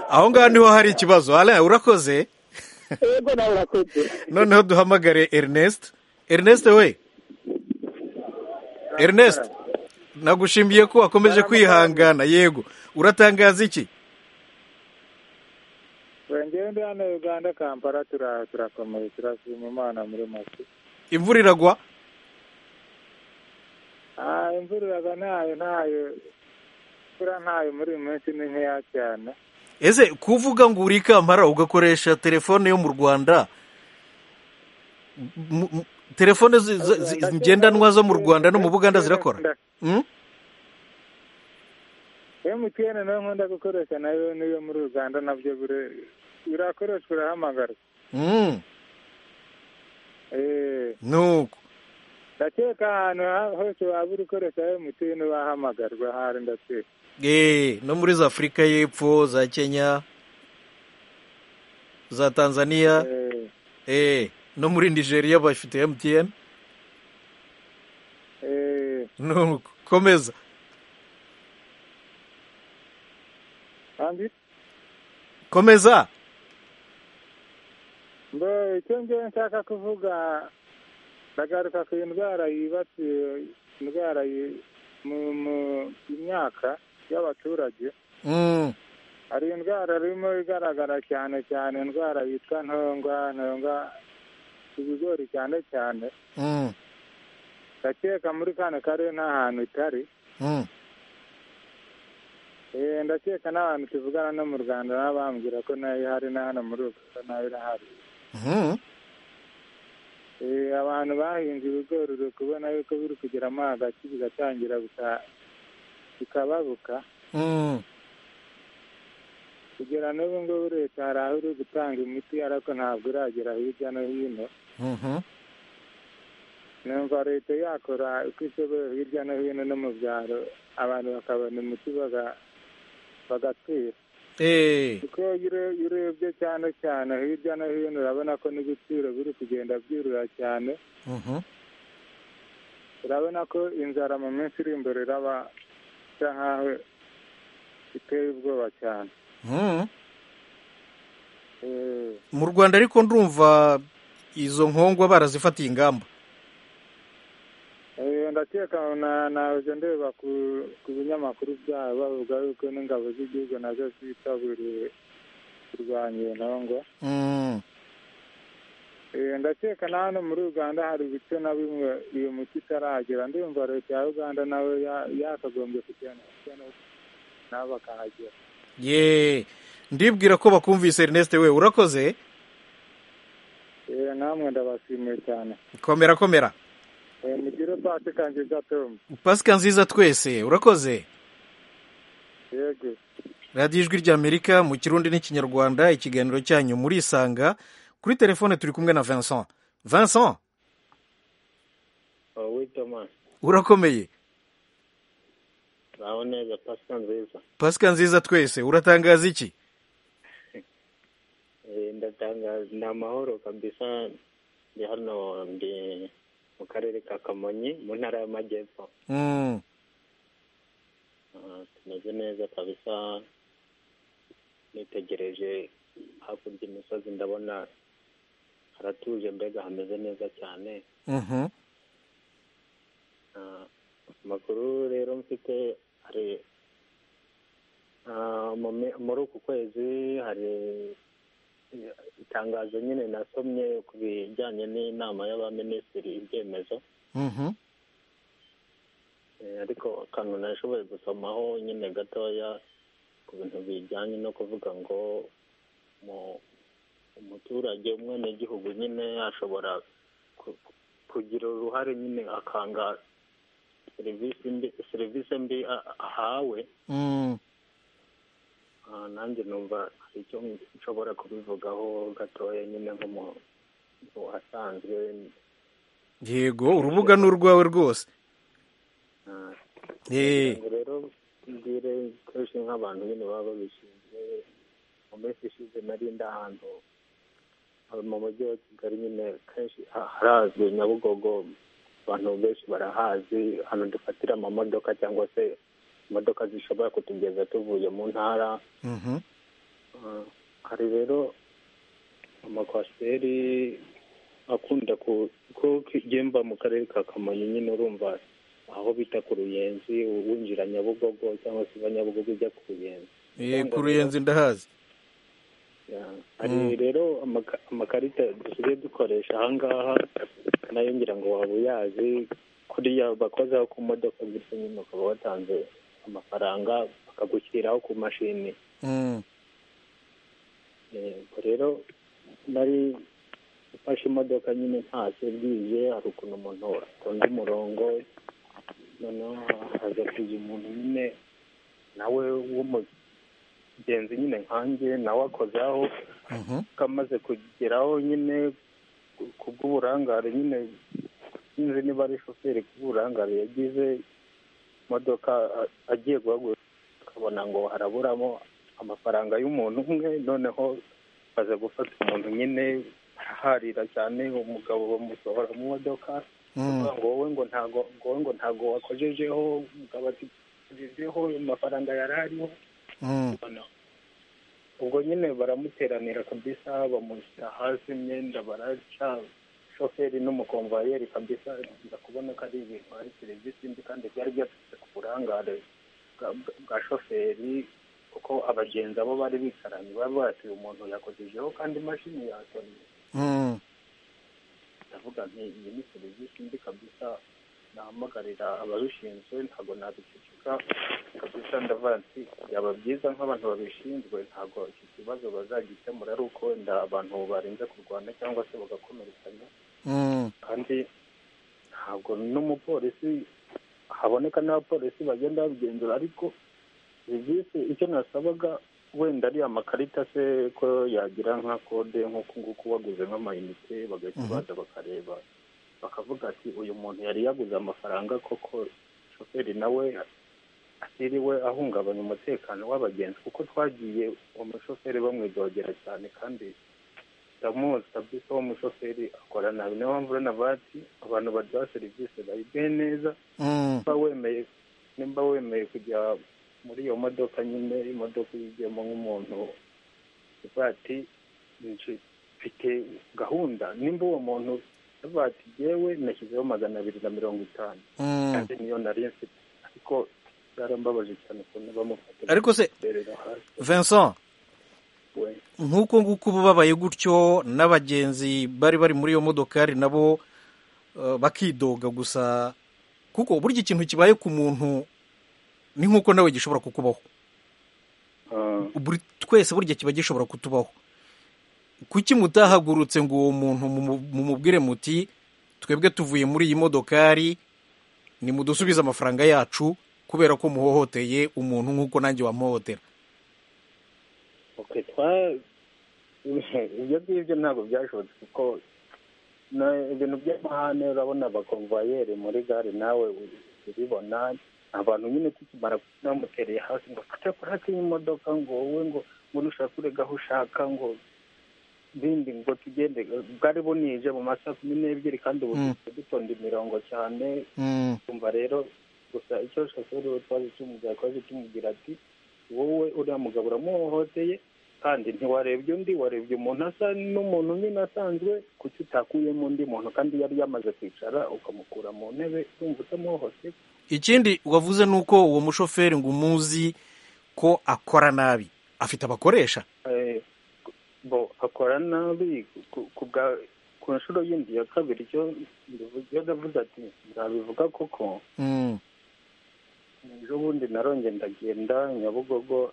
aho ngaho niho hari ikibazo Alain urakoze ego nawe urakoze noneho duhamagare Ernest Ernest we Ernest nagushimiye ko wakomeje kwihangana yego uratangaza iki ngewe twebwe hano uganda kampala tura- turakomeye turashima imana muri make imvura iragwa Ah, imvura iraga ntayo ntayo imvura ntayo muri uyu munsi ni nkeya cyane ese kuvuga ngo uri i kampala ugakoresha telefone yo mu rwanda m- m- telefone zi- zi- zi- ngendanwa zo mu rwanda no mu buganda zirakora Mm? mtn nayo nkunda gukoresha nayo niyo muri uganda nabyo bire- birakoreshwa urahamagara Mm. Eh, nuko ndakeka ahantu ha- hose waba uri ukoresha mtn wahamagarwa ahari ndakeka Eh, no muri za afurika y'epfo za kenya za tanzania Eh, eh, no muri nigeria bafite mtn eh, nuko komeza kandi komeza mbe icyo ngewe nshaka kuvuga ndagaruka ku ndwara yibasiye indwara yi- mu mu- imyaka y'abaturage Mm. hari indwara irimo igaragara cyane cyane indwara yitwa ntongwa ntongwa ku bigori cyane cyane Mm. ndakeka muri kano karere nta hantu itari Mm. Eh, ndakeka n'abantu tuvugana no mu rwanda nabo bambwira ko nayo ihari na hano muri uganda nayo irahari Mm. Eh, abantu bahinze ibigori uri kubona yuko biri kugeramo hagati bigatangira bika- bikababuka Mm. kugera n'ubu ngubu leta hari aho iri gutanga imiti ariko ntabwo iragera hirya no hino Mhm. numva leta yakora uko ishoboye hirya no hino no mu byaro abantu bakabona imiti baga- bagatwira Eh. kuko iyo ure- iyo urebye cyane cyane hirya no hino urabona ko n'ibiciro biri kugenda byurura cyane Mhm. urabona ko inzara mu minsi iri imbere iraba isa nkaho iteye ubwoba cyane Mm. Eh, mu rwanda ariko ndumva izo nkongwa barazifatiye ingamba eh, ndakeka na- naje ndeba ku ku binyamakuru byabo bavuga yuko n'ingabo z'igihugu nazo zitaburiwe kurwanya iyo ntongo Mm. Eh, ndakeka na hano muri uganda hari ibice na bimwe iyo miti itaragera ndumva leta ya uganda nawe ya- yakagombye kugenda nabo bakahagera ye ndibwira ko bakumvise ernest we urakoze Eh, namwe ndabashimiye cyane komera komera Eh, mugire pasi kanjye gatomu pasika nziza twese urakoze yego radiyo ijwi ry'amerika mu kirundi n'ikinyarwanda ikiganiro cyanyu muri isanga kuri telefone turi kumwe na vincent vincent wowe Thomas urakomeye uraho neza pasika nziza pasika nziza twese uratangaza iki Eh, ndatangaza ni amahoro kabisa ndi hano ndi mu karere ka kamonyi mu ntara y'amajyepfo Mm. Ah, tumeze neza kabisa nitegereje hakurya imisozi ndabona haratuje mbega hameze neza cyane Mhm. Ah, amakuru rero mfite hari ah, mu me- muri uku kwezi hari eh, itangazo nyine nasomye ku bijyanye n'inama y'abaminisitiri ibyemezo Mhm. Eh, ariko akantu nashoboye gusomaho nyine gatoya ku bintu bijyanye no kuvuga ngo mu- umuturage umwenegihugu nyine ashobora ku- kugira uruhare nyine akanga serivisi mbi serivisi mbi a- ahawe Mm. Ah, nanjye numva hari icyo nshobora kubivugaho gatoya nyine nk'umuntu wasanzwe yego urubuga ni urwawe rwose Ah, Eh. Ngo rero mbwire kenshi nk'abantu nyine baba babishinzwe mu minsi ishize nari ndi ahantu ah, mu mujyi wa kigali nyine kenshi ha- harazwi nyabugogo abantu benshi barahazi ahantu dufatira amamodoka cyangwa se imodoka zishobora kutugeza tuvuye mu ntara Mhm. Ah, hari rero amakwasiteri akunda ku ko mba mu karere ka kamonyi nyine urumva aho bita ku ruyenzi winjira nyabugogo cyangwa se uva nyabugogo ujya ku ruyenzi Eh, ku ruyenzi ndahazi hari rero amaka- amakarita dusigaye dukoresha ahangaha nayo ngira ngo waba uyazi kuriya bakozaho ku modoka ndetse nyine ukaba watanze amafaranga bakagushyiriraho ku mashini Mm. Eh, ubwo rero nari mfashe imodoka nyine ntashye bwije hari ukuntu umuntu atonda umurongo noneho haza kuza umuntu nyine nawe w'umugenzi nyine nkanjye nawe akozaho Mhm. kamaze kugeraho nyine ku- kubw'uburangare nyine sinzi niba ari shoferi kubw'uburangare yagize imodoka a- agiye guhaguruka akabona ngo haraburamo amafaranga y'umuntu umwe noneho baza gufata umuntu nyine araharira cyane umugabo bamusohora mu modoka Mm. ngo wowe ngo ntago ngo wowe ngo ntago wakojejeho umugabo ati wakojejeho amafaranga yari ariho Mm. ubwo nyine baramuteranira kabisa bamushyira hasi imyenda baraca shoferi n'umukomvayeri kabisa nza kubona ko ari ibintu ari serivisi mbi kandi byari byaturutse ku burangare bwa- bwa- bwa shoferi kuko abagenzi abo bari bicaranye bari batuye umuntu yakojejeho kandi imashini yatonnye Mm. ndavuga nti iyi ni serivisi mbi kabisa nahamagarira ababishinzwe ntabwo nabiceceka kabisa ndavuga nti byaba byiza nk'abantu babishinzwe ntabwo iki kibazo bazagikemura ari uko wenda abantu barinze kurwana cyangwa se bagakomerekanya Mm. kandi ntabwo n'umupolisi haboneka n'abapolisi bagenda babigenzura ariko serivisi icyo nasabaga wenda ari amakarita se ko yagira nka kode nk'uku nguku waguze nk'amayinite bagahita Mhm. baza bakareba bakavuga ati uyu muntu yari yaguze amafaranga koko shoferi nawe atiriwe ahungabanya umutekano w'abagenzi kuko twagiye uwo mushoferi bamwidogera cyane kandi ndamuzi kabisa uwo mushoferi akora nabi niyo mpamvu urabona bati abantu baduha serivisi bayiduhe neza Mm. nimba wemeye nimba wemeye kujya muri iyo modoka nyine imodoka yigiyemo nk'umuntu ivuga ati "Nje mfite gahunda nimba uwo muntu yavuga ati yewe nashyizeho magana abiri na mirongo itanu Mm. kandi niyo nari mfite ariko byarambabaje cyane ukuntu bamufata ariko se bamuterera hasi vincent we nk'uko nguko ubu babaye gutyo n'abagenzi bari bari muri iyo modokari nabo eh, bakidoga gusa kuko burya ikintu kibaye ku muntu ni nk'uko nawe gishobora kukubaho Ah, Buri- twese burya kiba gishobora kutubaho kuki mutahagurutse ngo uwo muntu mumu- mumubwire muti twebwe tuvuye muri iyi modokari nimudusubize amafaranga yacu kubera ko muhohoteye umuntu nk'uko nanjye wamuhohotera Okay, twa ibyo ngibyo ntabwo byashobotse kuko na- ibintu by'amahane urabona abakomvayeri muri gare nawe uribona abantu nyine tukimara bamutereye hasi ngo fata purake y'imodoka ngo wowe ngo ngo ushaka urega aho ushaka ngo bindi ngo tugende bwari bunije mu masaha kumi n'ebyiri kandi ubu Mm. dutonda imirongo cyane Mm, kumva rero gusa icyo shoferi we twaje tumubwira twaje tumubwira ati wowe uriya mugabo uramuhohoteye kandi ntiwarebye undi warebye umuntu asa n'umuntu nyine asanzwe kuki utakuyemo undi muntu kandi yari yamaze kwicara ukamukura mu ntebe wumva utamuhohoteye ikindi wavuze ni uko uwo mushoferi ngo umuzi ko akora nabi afite abakoresha Eh, bo akora nabi ku- ku bwa- ku nshuro yindi ya kabiri icyo ndivu- icyo ndavuze ati nzabivuga koko Mm, ejo bundi naronge ndagenda nyabugogo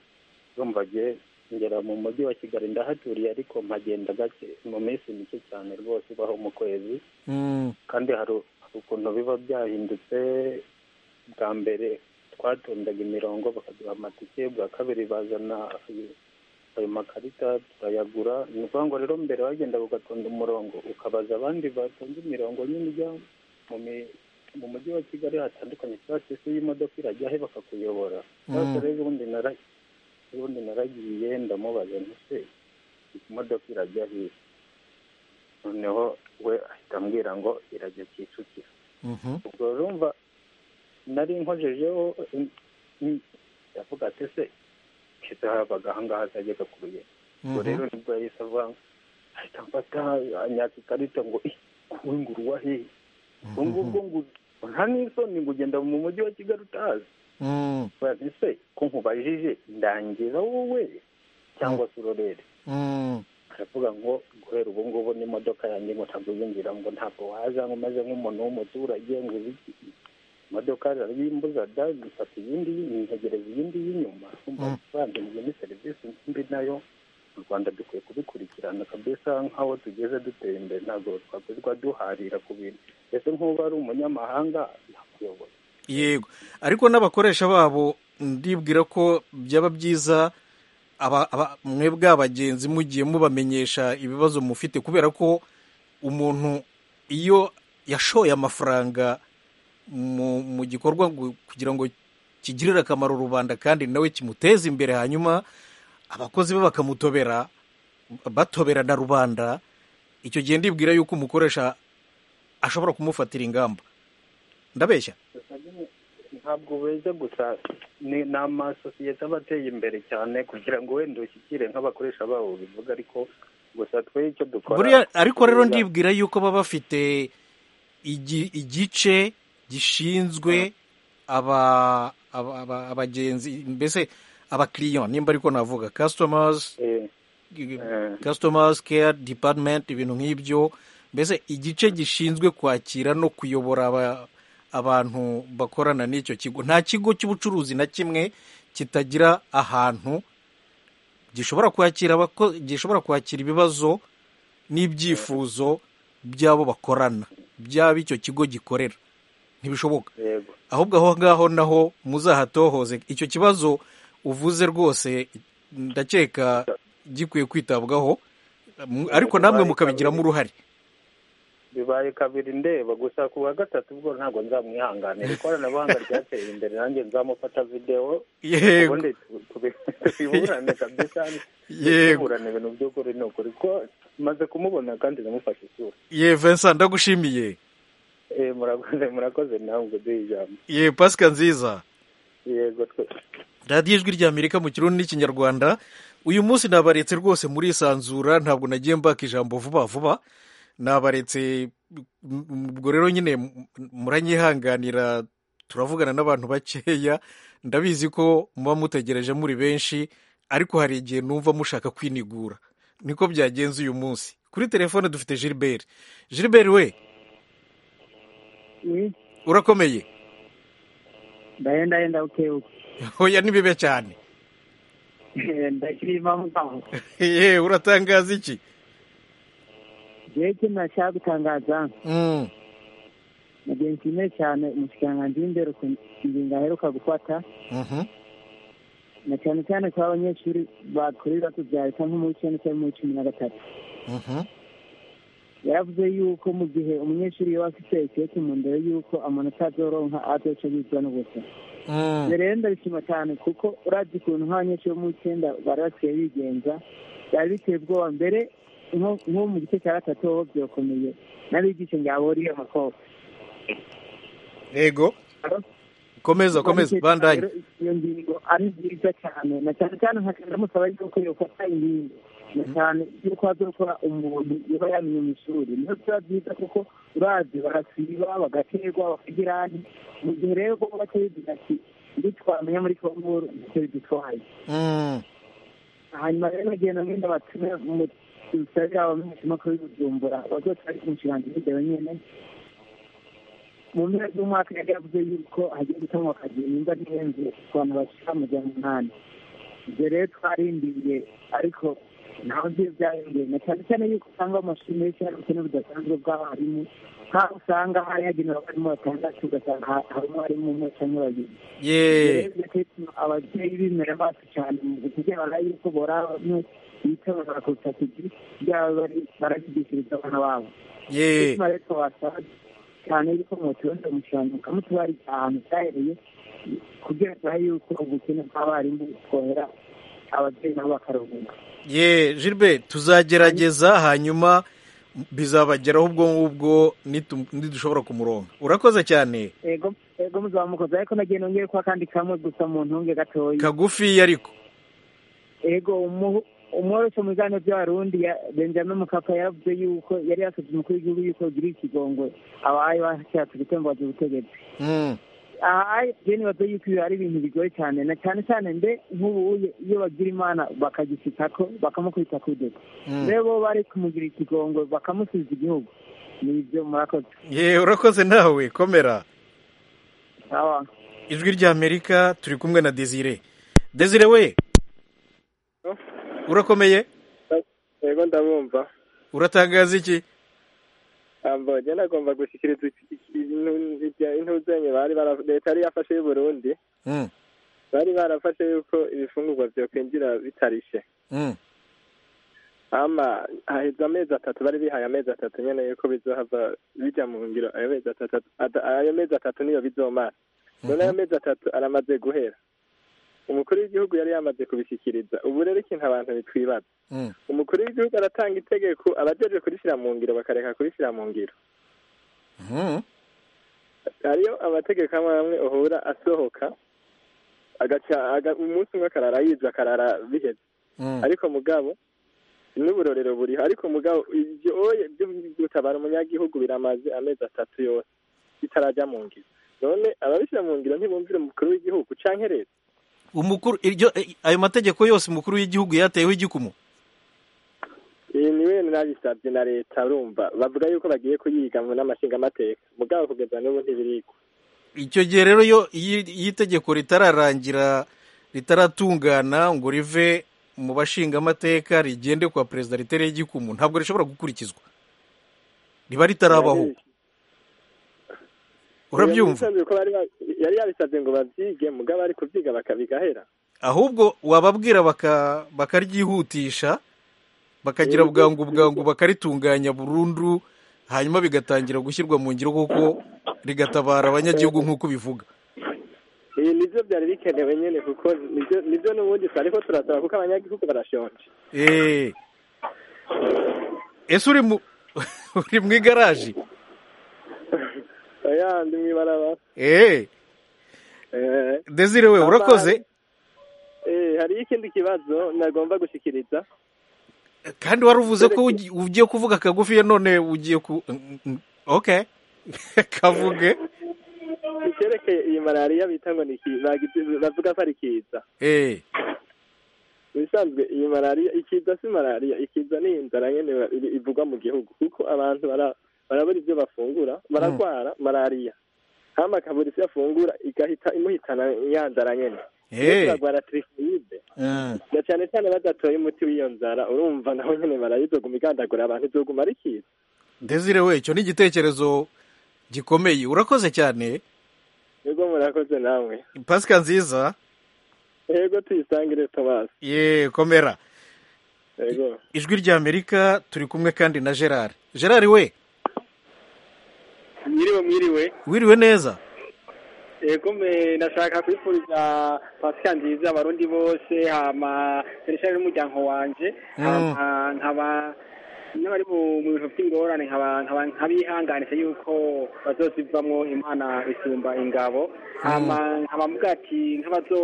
rumbage ngera mu mujyi wa kigali ndahaturiye ariko mpagenda gake mu minsi mike cyane rwose ibaho mu kwezi mm, kandi hari u- hari ukuntu biba byahindutse bwa mbere twatondaga imirongo bakaduha amatike bwa kabiri bazana ayo- ayo makarita turayagura ni ukuvuga ngo rero mbere wagendaga ugatonda umurongo ukabaza abandi batonze imirongo nyine ijya mu mi- mu mujyi wa kigali hatandukanye cyangwa se se y'imodoka irajya he bakakuyobora cyangwa se Mm. rero ubundi nara- ubundi naragiye ndamubaza ntise imodoka irajya he noneho we ahita ambwira ngo irajya kicukiro mhm, ubwo urumva nari nkojejeho mm, mm, ndavuga ati se kizahabaga ahangaha azajya gakuruye ubwo rero mhm, nibwo yahise ava ahita mfata anyaka ikarita ngo "Ih, wowe ngo uruwa he ubwo ngubwo ngo nta n'isoni ngo ugenda mu mujyi wa kigali utazi mm, Bavuga ati, se ko nkubajije ndangira wowe cyangwa se urorere aravuga ngo guhera ubu ngubu n'imodoka yanjye ngo ntabwo yinjira ngo ntabwo waza ngo umeze nk'umuntu w'umuturage ngo uzi iki imodoka zarabimbuza da gufata iyindi yintegereza iyindi y'inyuma bandimwe ni serivisi mbi nayo mu rwanda dukwiye kubikurikirana kabisa nk'aho tugeze duteye imbere ntabwo twakwirwa duharira ku bintu mbese nk'uba ari umunyamahanga yakuyobora yego ariko n'abakoresha babo ndibwira ko byaba byiza aba- aba- mwebwe abagenzi mugiye mubamenyesha ibibazo mufite kubera ko umuntu iyo yashoye amafaranga mu mu gikorwa ngo- kugira ngo kigirire akamaro rubanda kandi nawe kimuteze imbere hanyuma abakozi be bakamutobera batobera na rubanda icyo gihe ndibwira yuko umukoresha ashobora kumufatira ingamba ndabeshya ntabwo beza gusa ni ni amasosiyete aba ateye imbere cyane kugira ngo wenda ushyikire nk'abakoresha babo bivuga ariko gusa twe icyo dukora buriya ariko rero kubera- ndibwira yuko baba bafite igi- igice gishinzwe aba aba- aba- abagenzi mbese abakiriya nimba ariko navuga customers Eh, customers care department ibintu nk'ibyo mbese igice gishinzwe kwakira no kuyobora aba- abantu bakorana n'icyo kigo nta kigo cy'ubucuruzi na kimwe kitagira ahantu gishobora kwakira abako- gishobora kwakira ibibazo n'ibyifuzo by'abo bakorana by'abo icyo kigo gikorera ntibishoboka yego ahubwo aho ngaho naho muzahatohoze icyo kibazo uvuze rwose ndakeka gikwiye kwitabwaho M- ariko namwe mukabigiramo uruhare bibaye kabiri ndeba gusa ku wa gatatu bwo ntabwo nzamwihanganira ikoranabuhanga ryateye imbere nanjye nzamufata videwo Yego. ubundi tubi- tubi- tubiburane kabisa Yego. tuburane ibintu by'ukuri ni ukuri ko maze kumubona kandi namufashe isura ye Vincent ndagushimiye Eh, murakoze murakoze nawe ngo duhe ijambo ye Pasika nziza yego twe- radiyo ijwi rya amerika mu kirundi n'ikinyarwanda uyu munsi nabaretse rwose muri isanzura ntabwo nagiye mbaka ijambo vuba vuba nabaretse m- ubwo rero nyine m- muranyihanganira turavugana n'abantu bakeya ndabizi ko muba mutegereje muri benshi ariko hari igihe numva mushaka kwinigura niko byagenze uyu munsi kuri telefone dufite gilbert gilbert we urakomeye ndahenda henda ukeuke hoya ni bibe cyane ndakirima mugabo yewe uratangaza iki jewe icyo nashaka gutangaza Mm. mugihe nshimiye cyane umushikiranganji w'indero ku ngingo aheruka gufata Mhm. na cyane cyane kuba abanyeshuri bakora ibibazo bya leta nko mu w'icenda cyangwa mu w'icumi na gatatu Mhm. yaravuze yuko mu gihe umunyeshuri yaba afite ikete mu ndero y'uko amanota azoronka azoca yizwa n'ubusa Mm. rero ndabishima cyane kuko urabye ukuntu nk'abanyeshuri bo mu w'icenda bari basigaye bigenza byari biteye ubwoba mbere nko nko mu gice cya gatatu ho byokomeye n'abigisha ngaboriye amakobwa yego komeza komeza bandanye iyo ngingo ari nziza cyane na cyane cyane nkakanda musaba yuko yofata ingingo na cyane yuko hazokora umuntu uba yamenye mu ishuri niyo biba byiza kuko urazi barasiba bagaterwa bakagira ahandi mu gihe rero kuko batabivuga ati nditwamenya muri kongoro ntacyo bidutwaye Mm. hanyuma rero bagenda mwenda batume mu bisabira abamenyeshima ko bibujumbura bazoca bari kumushirangira ibyo nyene mu mpera z'umwaka yari yavuze yuko hagiye gutangwa akazi nimba ntihenze ku bantu bashika amajana umunani ibyo rero twarindiriye ariko ntaho nzi byarindiriye na cyane cyane yuko usanga amashuri menshi hari ubukene budasanzwe bw'abarimu nk'aho usanga hari hagenewe abarimu batandatu ugasanga ha- harimo abarimu umwe cyangwa babiri ye ababyeyi bimera bacu cyane mu kugira ngo yuko boramwe bitabara ku itatu ryabo bari barashyigikiriza abana babo ye bituma rero wasaba cyane yuko mutubonye umushyirano mukamutubarira ahantu cyahereye kugira ngo turabe yuko ubukene bw'abarimu butwohera ababyeyi nabo bakaruhuka ye Gilbert tuzagerageza hanyuma bizabageraho ubwo ngubwo nitu- nidushobora kumuronga urakoze cyane ego ego muzaba mukoze ariko nagiye nongeye kuba kandi kamwe gusa mu ntunge gatoya kagufi ariko ego umu- umworoso mu biganiro by'abarundi ya- benjamin mukapa yaravuze yuko yari yasabye umukuru w'igihugu yuko agirira ikigongwe abaye bashatse gutembaza ubutegetsi Mm. aha je nibaza yuko ibi ari ibintu bigoye cyane na cyane cyane mbe nk'ubu iyo bagira imana bakagisitako bakamukubita ku iduka mbe bo bari kumugira ikigongo bakamusubiza igihugu ni ibyo murakoze ye urakoze nawe komera sawa ijwi rya amerika turi kumwe na desire desire we urakomeye yego ndabumva uratangaza iki ambo njye nagomba gushyikiriza intuzanye bari bara- leta yari yafashe y'u burundi Mm, bari barafashe yuko ibifungurwa byokwinjira bitarishe mm. ama haheze amezi atatu bari bihaye amezi atatu nyene yuko bizohava bija mu ngiro ayo mezi atatu at- ayo mezi atatu niyo bizomara none ayo mezi atatu aramaze guhera umukuru w'igihugu yari yamaze kubishyikiriza ubu rero ikintu abantu bitwibaza Mm. umukuru w'igihugu aratanga itegeko abajeje kurishyira mu ngiro bakareka kurishyira mu ngiro Mm. hariyo amategeko amwe amwe uhura asohoka agaca aga- umunsi umwe akarara yivye akarara biheze Mm. ariko mugabo n'uburorero buriho ariko mugabo ivyo oye byo gutabara umunyagihugu biramaze amezi atatu yose bitarajya mu ngiro none ababishyira mu ngiro ntibumvira umukuru w'igihugu canke leta umukuru iryo eh, ayo mategeko yose umukuru w'igihugu yateyeho igikumu iyi ni wene nabisabye na leta urumva bavuga yuko bagiye kuyiga mu n'amashinga amateka mugabo kugeza n'ubu ntibiriko icyo gihe rero yo iyo iyo itegeko ritararangira ritaratungana ngo rive mu bashingamateka rigende kwa perezida ritereho igikumu ntabwo rishobora gukurikizwa riba ritarabaho urabyumva Yari yabisabye ko bari ba- yari yabisabye ngo bavyige mugabo ari kuvyiga bakabigahera ahubwo wababwira baka bakaryihutisha bakagira Yego. bwangu bwangu bakaritunganya burundu hanyuma bigatangira gushyirwa mu ngiro kuko rigatabara abanyagihugu nk'uko ubivuga ibi nibyo byari bikenewe nyine kuko nibyo nibyo n'ubundi twari ko turasaba kuko abanyagihugu barashonje Eh. ese uri mu uri mu igaraje oya ndi mw'ibarabara Eh, Eh, Desire we hama- urakoze eh, hariyo ikindi kibazo nagomba gushikiriza kandi wari uvuze ko ugi- ugiye kuvuga kagufi none ugiye ku Mm, mm, okay kavuge icyerekeye iyi malariya bita ngo ni ki- bagi- bavuga ko ari kiza eh bisanzwe iyi malariya ikiza si malariya ikiza ni inzara nyene ba- iri- ivugwa mu gihugu kuko abantu bara- barabura ivyo bafungura baragwara malariya hama akabura ivyo afungura igahita imuhitana ya nzara nyene Eh. baragwara trifide Mm, na cyane cyane badatoye umuti w'iyo nzara urumva naho nyene barayizoguma igandagura abantu izoguma ari kiza Desire we icyo ni igitekerezo gikomeye urakoze cyane yego murakoze namwe pasika nziza yego tuyisangire tomasi ye komera yego ijwi rya amerika turi kumwe kandi na gerard gerard we mwiriwe mwiriwe wiriwe neza yego me nashaka kwifuriza pasika nziza abarundi bose hama sereshari n'umuryango wanje Mm. hama nkaba n'abari mu mu bintu by'ingorane nkaba nkaba nkabihanganisha yuko bazozivamwo imana isumba ingabo hama nkaba mvuga ati nk'abazo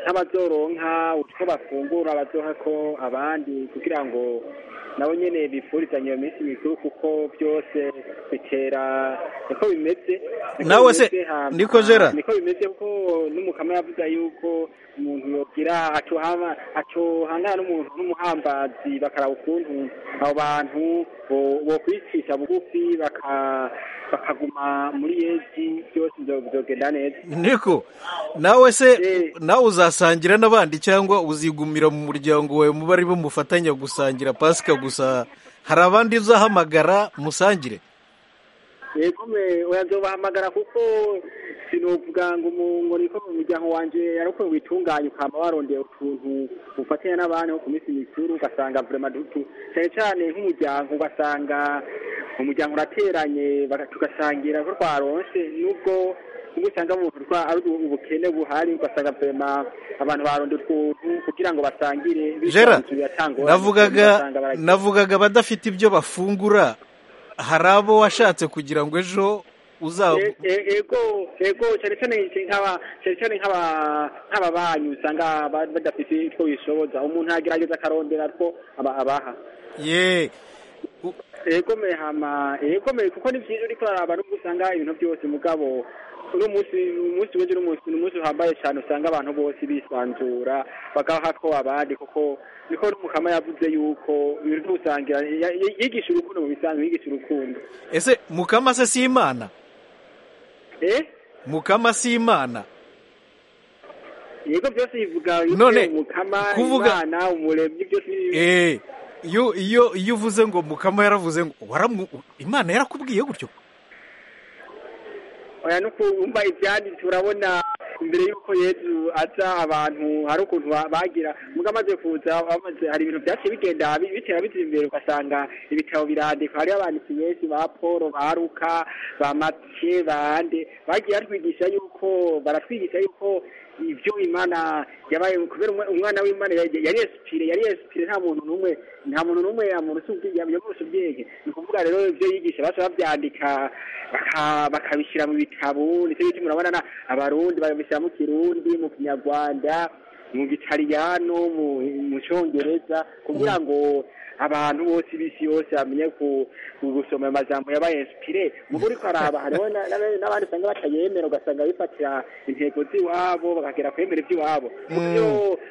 nk'abazoronka utwo bafungura bazohako abandi kugira ngo nabo nyene bifurizanye iyo minsi mikuru kuko byose bitera niko bimeze niko Nawe se, bimeze, hama- niko Gerard? niko bimeze kuko n'umukama yavuga yuko umuntu yogira acohama acohangana n'umuntu n'umuhambazi bakaraba ukuntu abo bantu bo- bokwicisha bugufi baka- bakaguma muri yezu byose byo- byogenda neza niko nawe se nawe uzasangira n'abandi cyangwa uzigumira mu muryango wawe muba ari bo mufatanya gusangira pasika gusa hari abandi uzahamagara musangire yego me urazobahamagara kuko sinovuga ngo mu ngo niko mu muryango wanje ari uko witunganye ukaba warondeye utuntu ufatanya n'abandi nko ku minsi mikuru ugasanga vrema dutu cyane cyane nk'umuryango ugasanga umuryango urateranye baga- tugasangira ko twaronse nubwo ubwo usanga mu bikorwa ari ubu- ubukene buhari ugasanga vrema abantu barondeye utuntu kugira ngo basangire Gerard, bisanzuye, atangorane, navugaga ugasanga baragiye. navugaga abadafite ibyo bafungura hari abo washatse kugira ngo ejo uzaba E- e- ego ego cyane cyane nk'aba cyane cyane nk'aba nk'ababanyi usanga ba- badafite utwo bishoboza umuntu agerageza akarondera two aba- abaha ye ego me hama ego me kuko ni byiza uriko uraraba n'ubwo usanga ibintu byose mugabo uno munsi umunsi w'ejo n'umunsi ni umunsi uhambaye cyane usanga abantu bose bisanzura bagaha ko abandi kuko niko n'umukama yavuze yuko ibintu byo gusangira ya- ya- yigisha urukundo mu bisanzwe yigisha urukundo ese mukama se si imana eh mukama si imana yego byose bivuga yuko None, umukama kuvuga- imana umuremyi byose Eh, iyo iyo iyo uvuze ngo mukama yaravuze ngo waramu imana yarakubwiye gutyo oya nuko umva ibyanditse urabona mbere y'uko yezu aza abantu hari ukuntu ba- bagira mugabo amaze kuza amaze hari ibintu byaciye bigenda bi- bitera bizira imbere ugasanga ibitabo birandikwa hariho abanditsi benshi ba paul ba luka ba matike ba ande bagiye batwigisha yuko baratwigisha yuko ibyo imana yabaye kubera umwe- umwana w'imana yari yari esipire yari esipire nta muntu n'umwe nta muntu n'umwe yamurusa ubwe- yamurusha ubwenge ni ukuvuga rero ibyo yigisha basa babyandika baka- bakabishyira mu bitabo nicyo gituma urabona na- abarundi babishyira mu kirundi mu kinyarwanda mu gitaliyano mu mu cyongereza kugira ngo abantu bose b'isi yose bamenye ku- ku- gusoma ayo majambo yaba esipire mu buriko araba hariho na- na- n'abandi usanga batayemera ugasanga bifatira intego z'iwabo bakagera kwemera iby'iwabo Mm. Iyo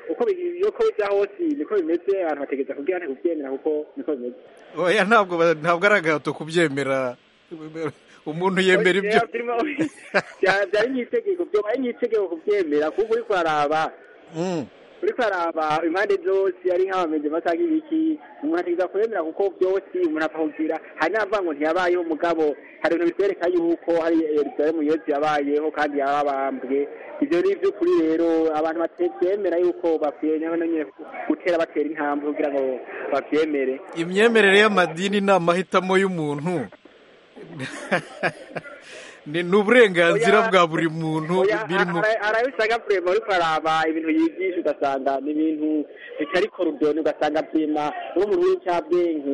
uko bi- uko bijya hose niko bimeze abantu bategeza kubwira ntikubyemera kuko niko bimeze oya ntabwo ba- ntabwo ari agahato kubyemera umuntu yemera ibyo Oya, turimo- Bya- byari nk'itegeko byobaye nk'itegeko kubyemera kuko uriko araba Mm. uriko araba impande zose ari nk'abameze basanga ibiki umuntu ategeza kwemera kuko byose umuntu akakugira hari n'abavuga ngo ntiyabayeho mugabo hari ibintu bitwereka yuko hari yerusalemu yesu yabayeho kandi yababambwe ibyo ni iby'ukuri rero abantu batemera yuko bakwiye nyine gutera batera intambwe kugira ngo babyemere imyemerere y'amadini ni amahitamo y'umuntu ni ni uburenganzira Oya. bwa buri muntu Oya, biri mu ara- arabisanga kurema ariko araba ibintu yigisha ugasanga ni ibintu bitari korodoni ugasanga byema n'umuntu w'icyabwenge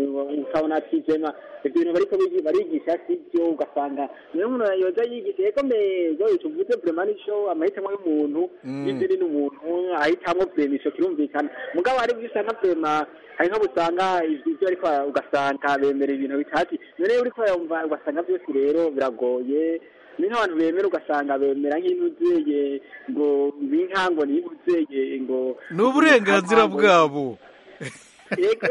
ukabona ati byema ibyo bintu bariko bigi- barigisha si byo ugasanga niyo umuntu yoza yigisha yego mego tuvuze burema nico amahitamo y'umuntu Mm. n'idini n'umuntu ahitamwo burema ico kirumvikana mugabo hari ibyo usanga burema hari nk'abo usanga ibyo ariko ara- ugasanga bemera ibintu bitati none uriko urayumva ugasanga byose rero biragoye ni nk'abantu bemera ugasanga bemera nk'inuzeye ngo binkango nibuzeye ngo ni uburenganzira bwabo Yego.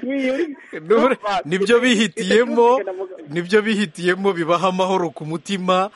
Ni- uri- Ni ubure- nibyo bihitiyemo nibyo bihitiyemo bibaha amahoro ku mutima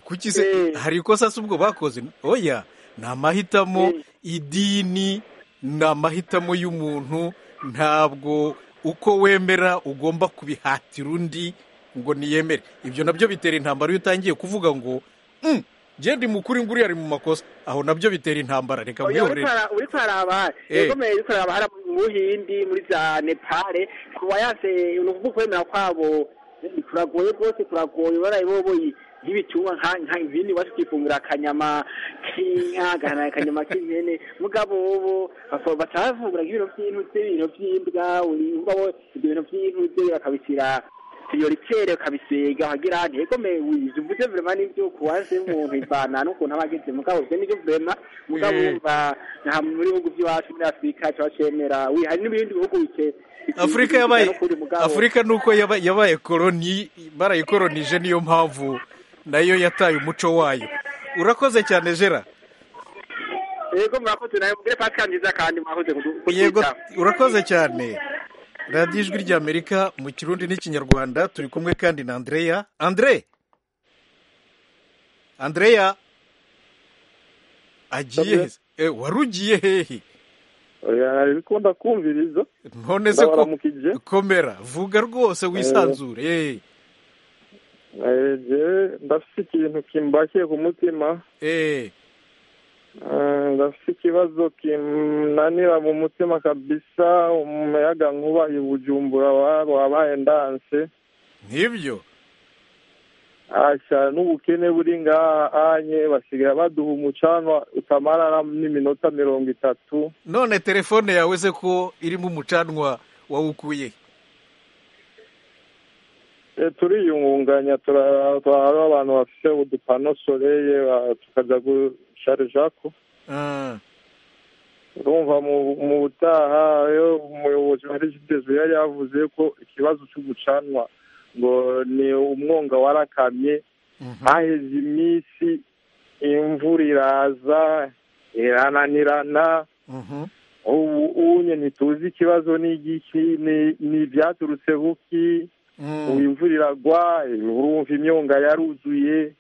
kuki se hari ikosa se ubwo bakoze oya ni amahitamo idini ni amahitamo y'umuntu ntabwo uko wemera ugomba kubihatira undi ngo niyemere ibyo nabyo bitera intambara iyo utangiye kuvuga ngo "Mm, njye ndi mukuru ngo uriya ari mu makosa aho nabyo bitera intambara reka Oya, mwihorere uri kwaraba Eh. yegomeye uri kwaraba hari mu buhindi muri za nepale kuba yase ni ukuvuga ukwemera kwabo ni kuragoye rwose kuragoye baraye boboyi nk'ibitungwa nka nka ibindi iwacu twifungura akanyama k'inka agahana akanyama k'impene mugabo bo bafo- batafungura nk'ibintu by'intuze ibintu by'imbwa uri umva bo ibyo bintu by'intuze bakabishyira prioritaire ukabisiga ukagira hati yegomeye wize uvuze vrema n'ibyo kuwaze umuntu ivana n'ukuntu aba ageze mugabo ivyo nivyo vrema mugabo Eh. wumva nta mu bihugu by'iwacu muri afurika kiba cemera wi- hari n'ibindi bihugu bike afurika yabaye n'ukuri mugabo. afurika ni uko yaba- yabaye koloni barayikoronije niyo mpamvu nayo yataye umuco wayo urakoze cyane jera yego murakoze nawe mugire pasika nziza kandi mwakoze kudu- yego kutwitaho. urakoze cyane radiyo ijwi ry'amerika mu kirundi n'ikinyarwanda turi kumwe kandi na andreya andre andreya agiye he se? Eh, wari ugiye hehe ariko ndakumviriza none se ko ndabaramukije komera vuga rwose wisanzure eh. Eh, jewe ndafite ikintu kimbakiye ku mutima eh. Eh, ndafite ikibazo kinanira mu mutima kabisa umuyaga nkuba i bujumbura wa- wabaye ndanse nk'ibyo asha n'ubukene buri ngaha anye basigaye baduha umucanwa utamara na- n'iminota mirongo itatu none telefone yawe se ko irimo umucanwa wawukuye Eh, turiyungunganya tura- tura- hariho abantu bafite udupano soreye ba- tukaja gusharijako Ah, urumva mu- mu butaha iyo umuyobozi wa regidezo yari yavuze ko ikibazo cy'ubucanwa ngo ni umwonga warakamye haheze iminsi imvura iraza irananirana ubu unye ntituzi ikibazo ni igiki ni- ni ibyaturutse buki ubu imvura iragwa urumva imyonga yaruzuye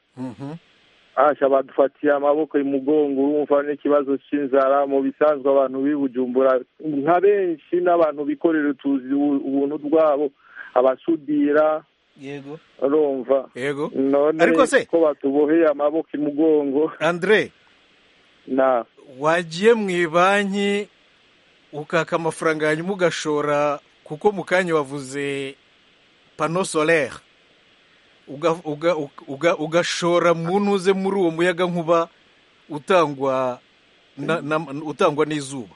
asha badufatiye amaboko imugongo urumva n'ikibazo cy'inzara mu bisanzwe abantu bibujumbura nka benshi n'abantu bikorera utuzi ubu- ubuntu bwabo abasudira yego urumva yego none ariko se ko batuboheye amaboko imugongo andre na wagiye mu ibanki ukaka amafaranga hanyuma ugashora kuko mu kanya wavuze pano solaire uga- uga- uga- ugashora mu ntuze muri uwo muyaga nkuba utangwa na- na- utangwa n'izuba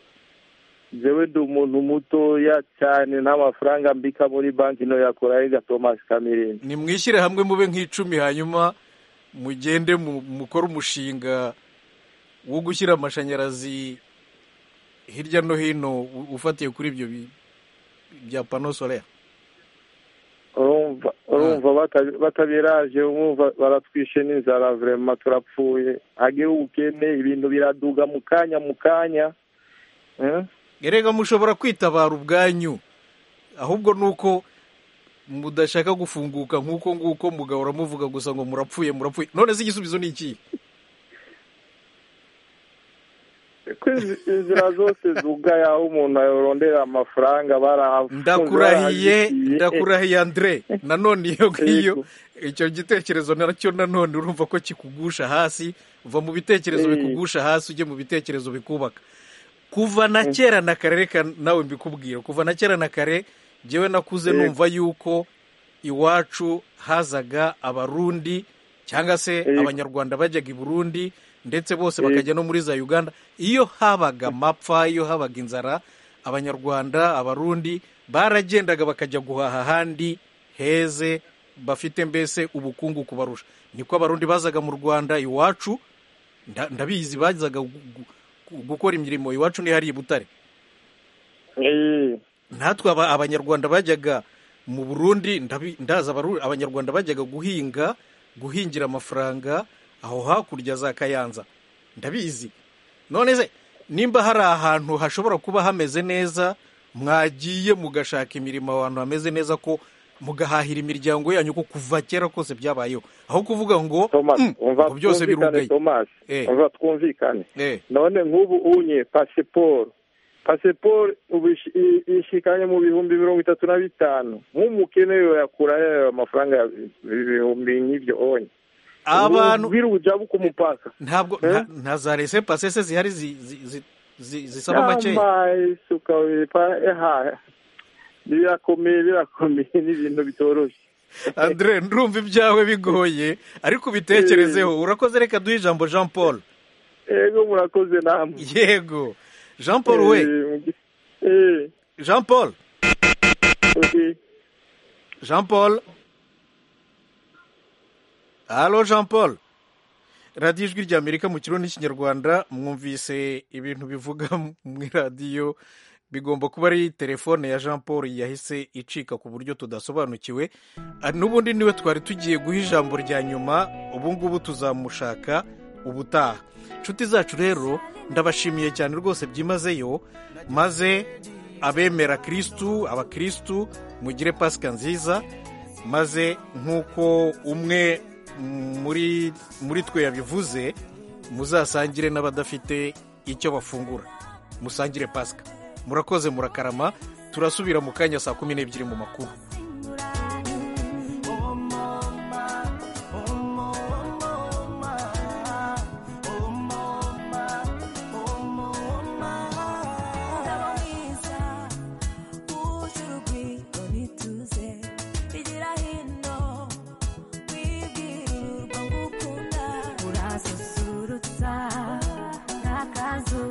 jewe ndi umuntu mutoya cyane n'amafaranga mbika muri banki no yakora higa thomas kamirindi nimwishyire hamwe mube nk'icumi hanyuma mugende mu- mukore umushinga wo gushyira amashanyarazi hirya no hino u- ufatiye kuri ibyo bi- bya pano solaire urumva urumva bata- batabiraje umwumva baratwishe n'inzara vrema turapfuye hageho ubukene ibintu biraduga mu kanya mu kanya Eh? erega mushobora kwitabara ubwanyu ahubwo ni uko mudashaka gufunguka nk'uko nguko mugahora muvuga gusa ngo murapfuye murapfuye none se igisubizo ni iki ko izi- inzira zose zugaye aho umuntu ayorondera amafaranga barahafunze ndakurahiye barahazikiye. ndakurahiye andre nanone iyo ngiyo icyo gitekerezo nacyo nanone urumva ko kikugusha hasi uva mu bitekerezo Eh. bikugusha hasi ujye mu bitekerezo bikubaka kuva na kera na kare reka nawe mbikubwira kuva na kera na kare njyewe nakuze Yego. numva yuko iwacu hazaga abarundi cyangwa se Yego. abanyarwanda bajyaga i burundi ndetse bose Yego. bakajya no muri za uganda iyo habaga amapfa iyo habaga inzara abanyarwanda abarundi baragendaga bakajya guhaha ahandi heze bafite mbese ubukungu kubarusha niko abarundi bazaga mu rwanda iwacu nda- ndabizi bazaga gu- gu- gukora imirimo iwacu ni hariya i butare natwe aba- abanyarwanda bajyaga mu burundi ndabi- ndazi abaru- abanyarwanda bajyaga guhinga guhingira amafaranga aho hakurya za kayanza ndabizi none se nimba hari ahantu hashobora kuba hameze neza mwagiye mugashaka imirimo ahantu hameze neza ko mugahahira imiryango yanyu ko kuva kera kose byabayeho aho kuvuga ngo "Mm, ngo byose birugaye thomas Eh. umva twumvikane Eh. none nk'ubu unye pasiporo pasiporo ubu ishi- i- ishikanye mu bihumbi mirongo itatu na bitanu nk'umukene yakura yayo amafaranga ya bi- bihumbi nk'ibyo onye Abantu- ubwira ubujabu ku mupaka ntabwo nta- nta za rese pasese zihari zi- zi- zi- zi- zisaba makeya suka wepa eha birakomeye birakomeye ni ibintu bitoroshye andre ndumva ibyawe bigoye ariko ubitekerezeho urakoze reka duhe ijambo jean paul yego murakoze namwe yego jean paul we jean paul jean paul halo jean paul radiyo ijwi ry'amerika mu kirundi n'ikinyarwanda mwumvise ibintu bivuga mu iradiyo bigomba kuba ari telefone ya jean paul yahise icika ku buryo tudasobanukiwe Ah, n'ubundi niwe twari tugiye guha ijambo rya nyuma ubu ngubu tuzamushaka ubutaha inshuti zacu rero ndabashimiye cyane rwose byimazeyo maze abemera kirisitu abakirisitu mugire pasika nziza maze nk'uko umwe muri muri twe yabivuze muzasangire n'abadafite icyo bafungura musangire pasika murakoze murakarama turasubira mu kanya saa kumi n'ebyiri mu makuru urasusurutsa n'akazu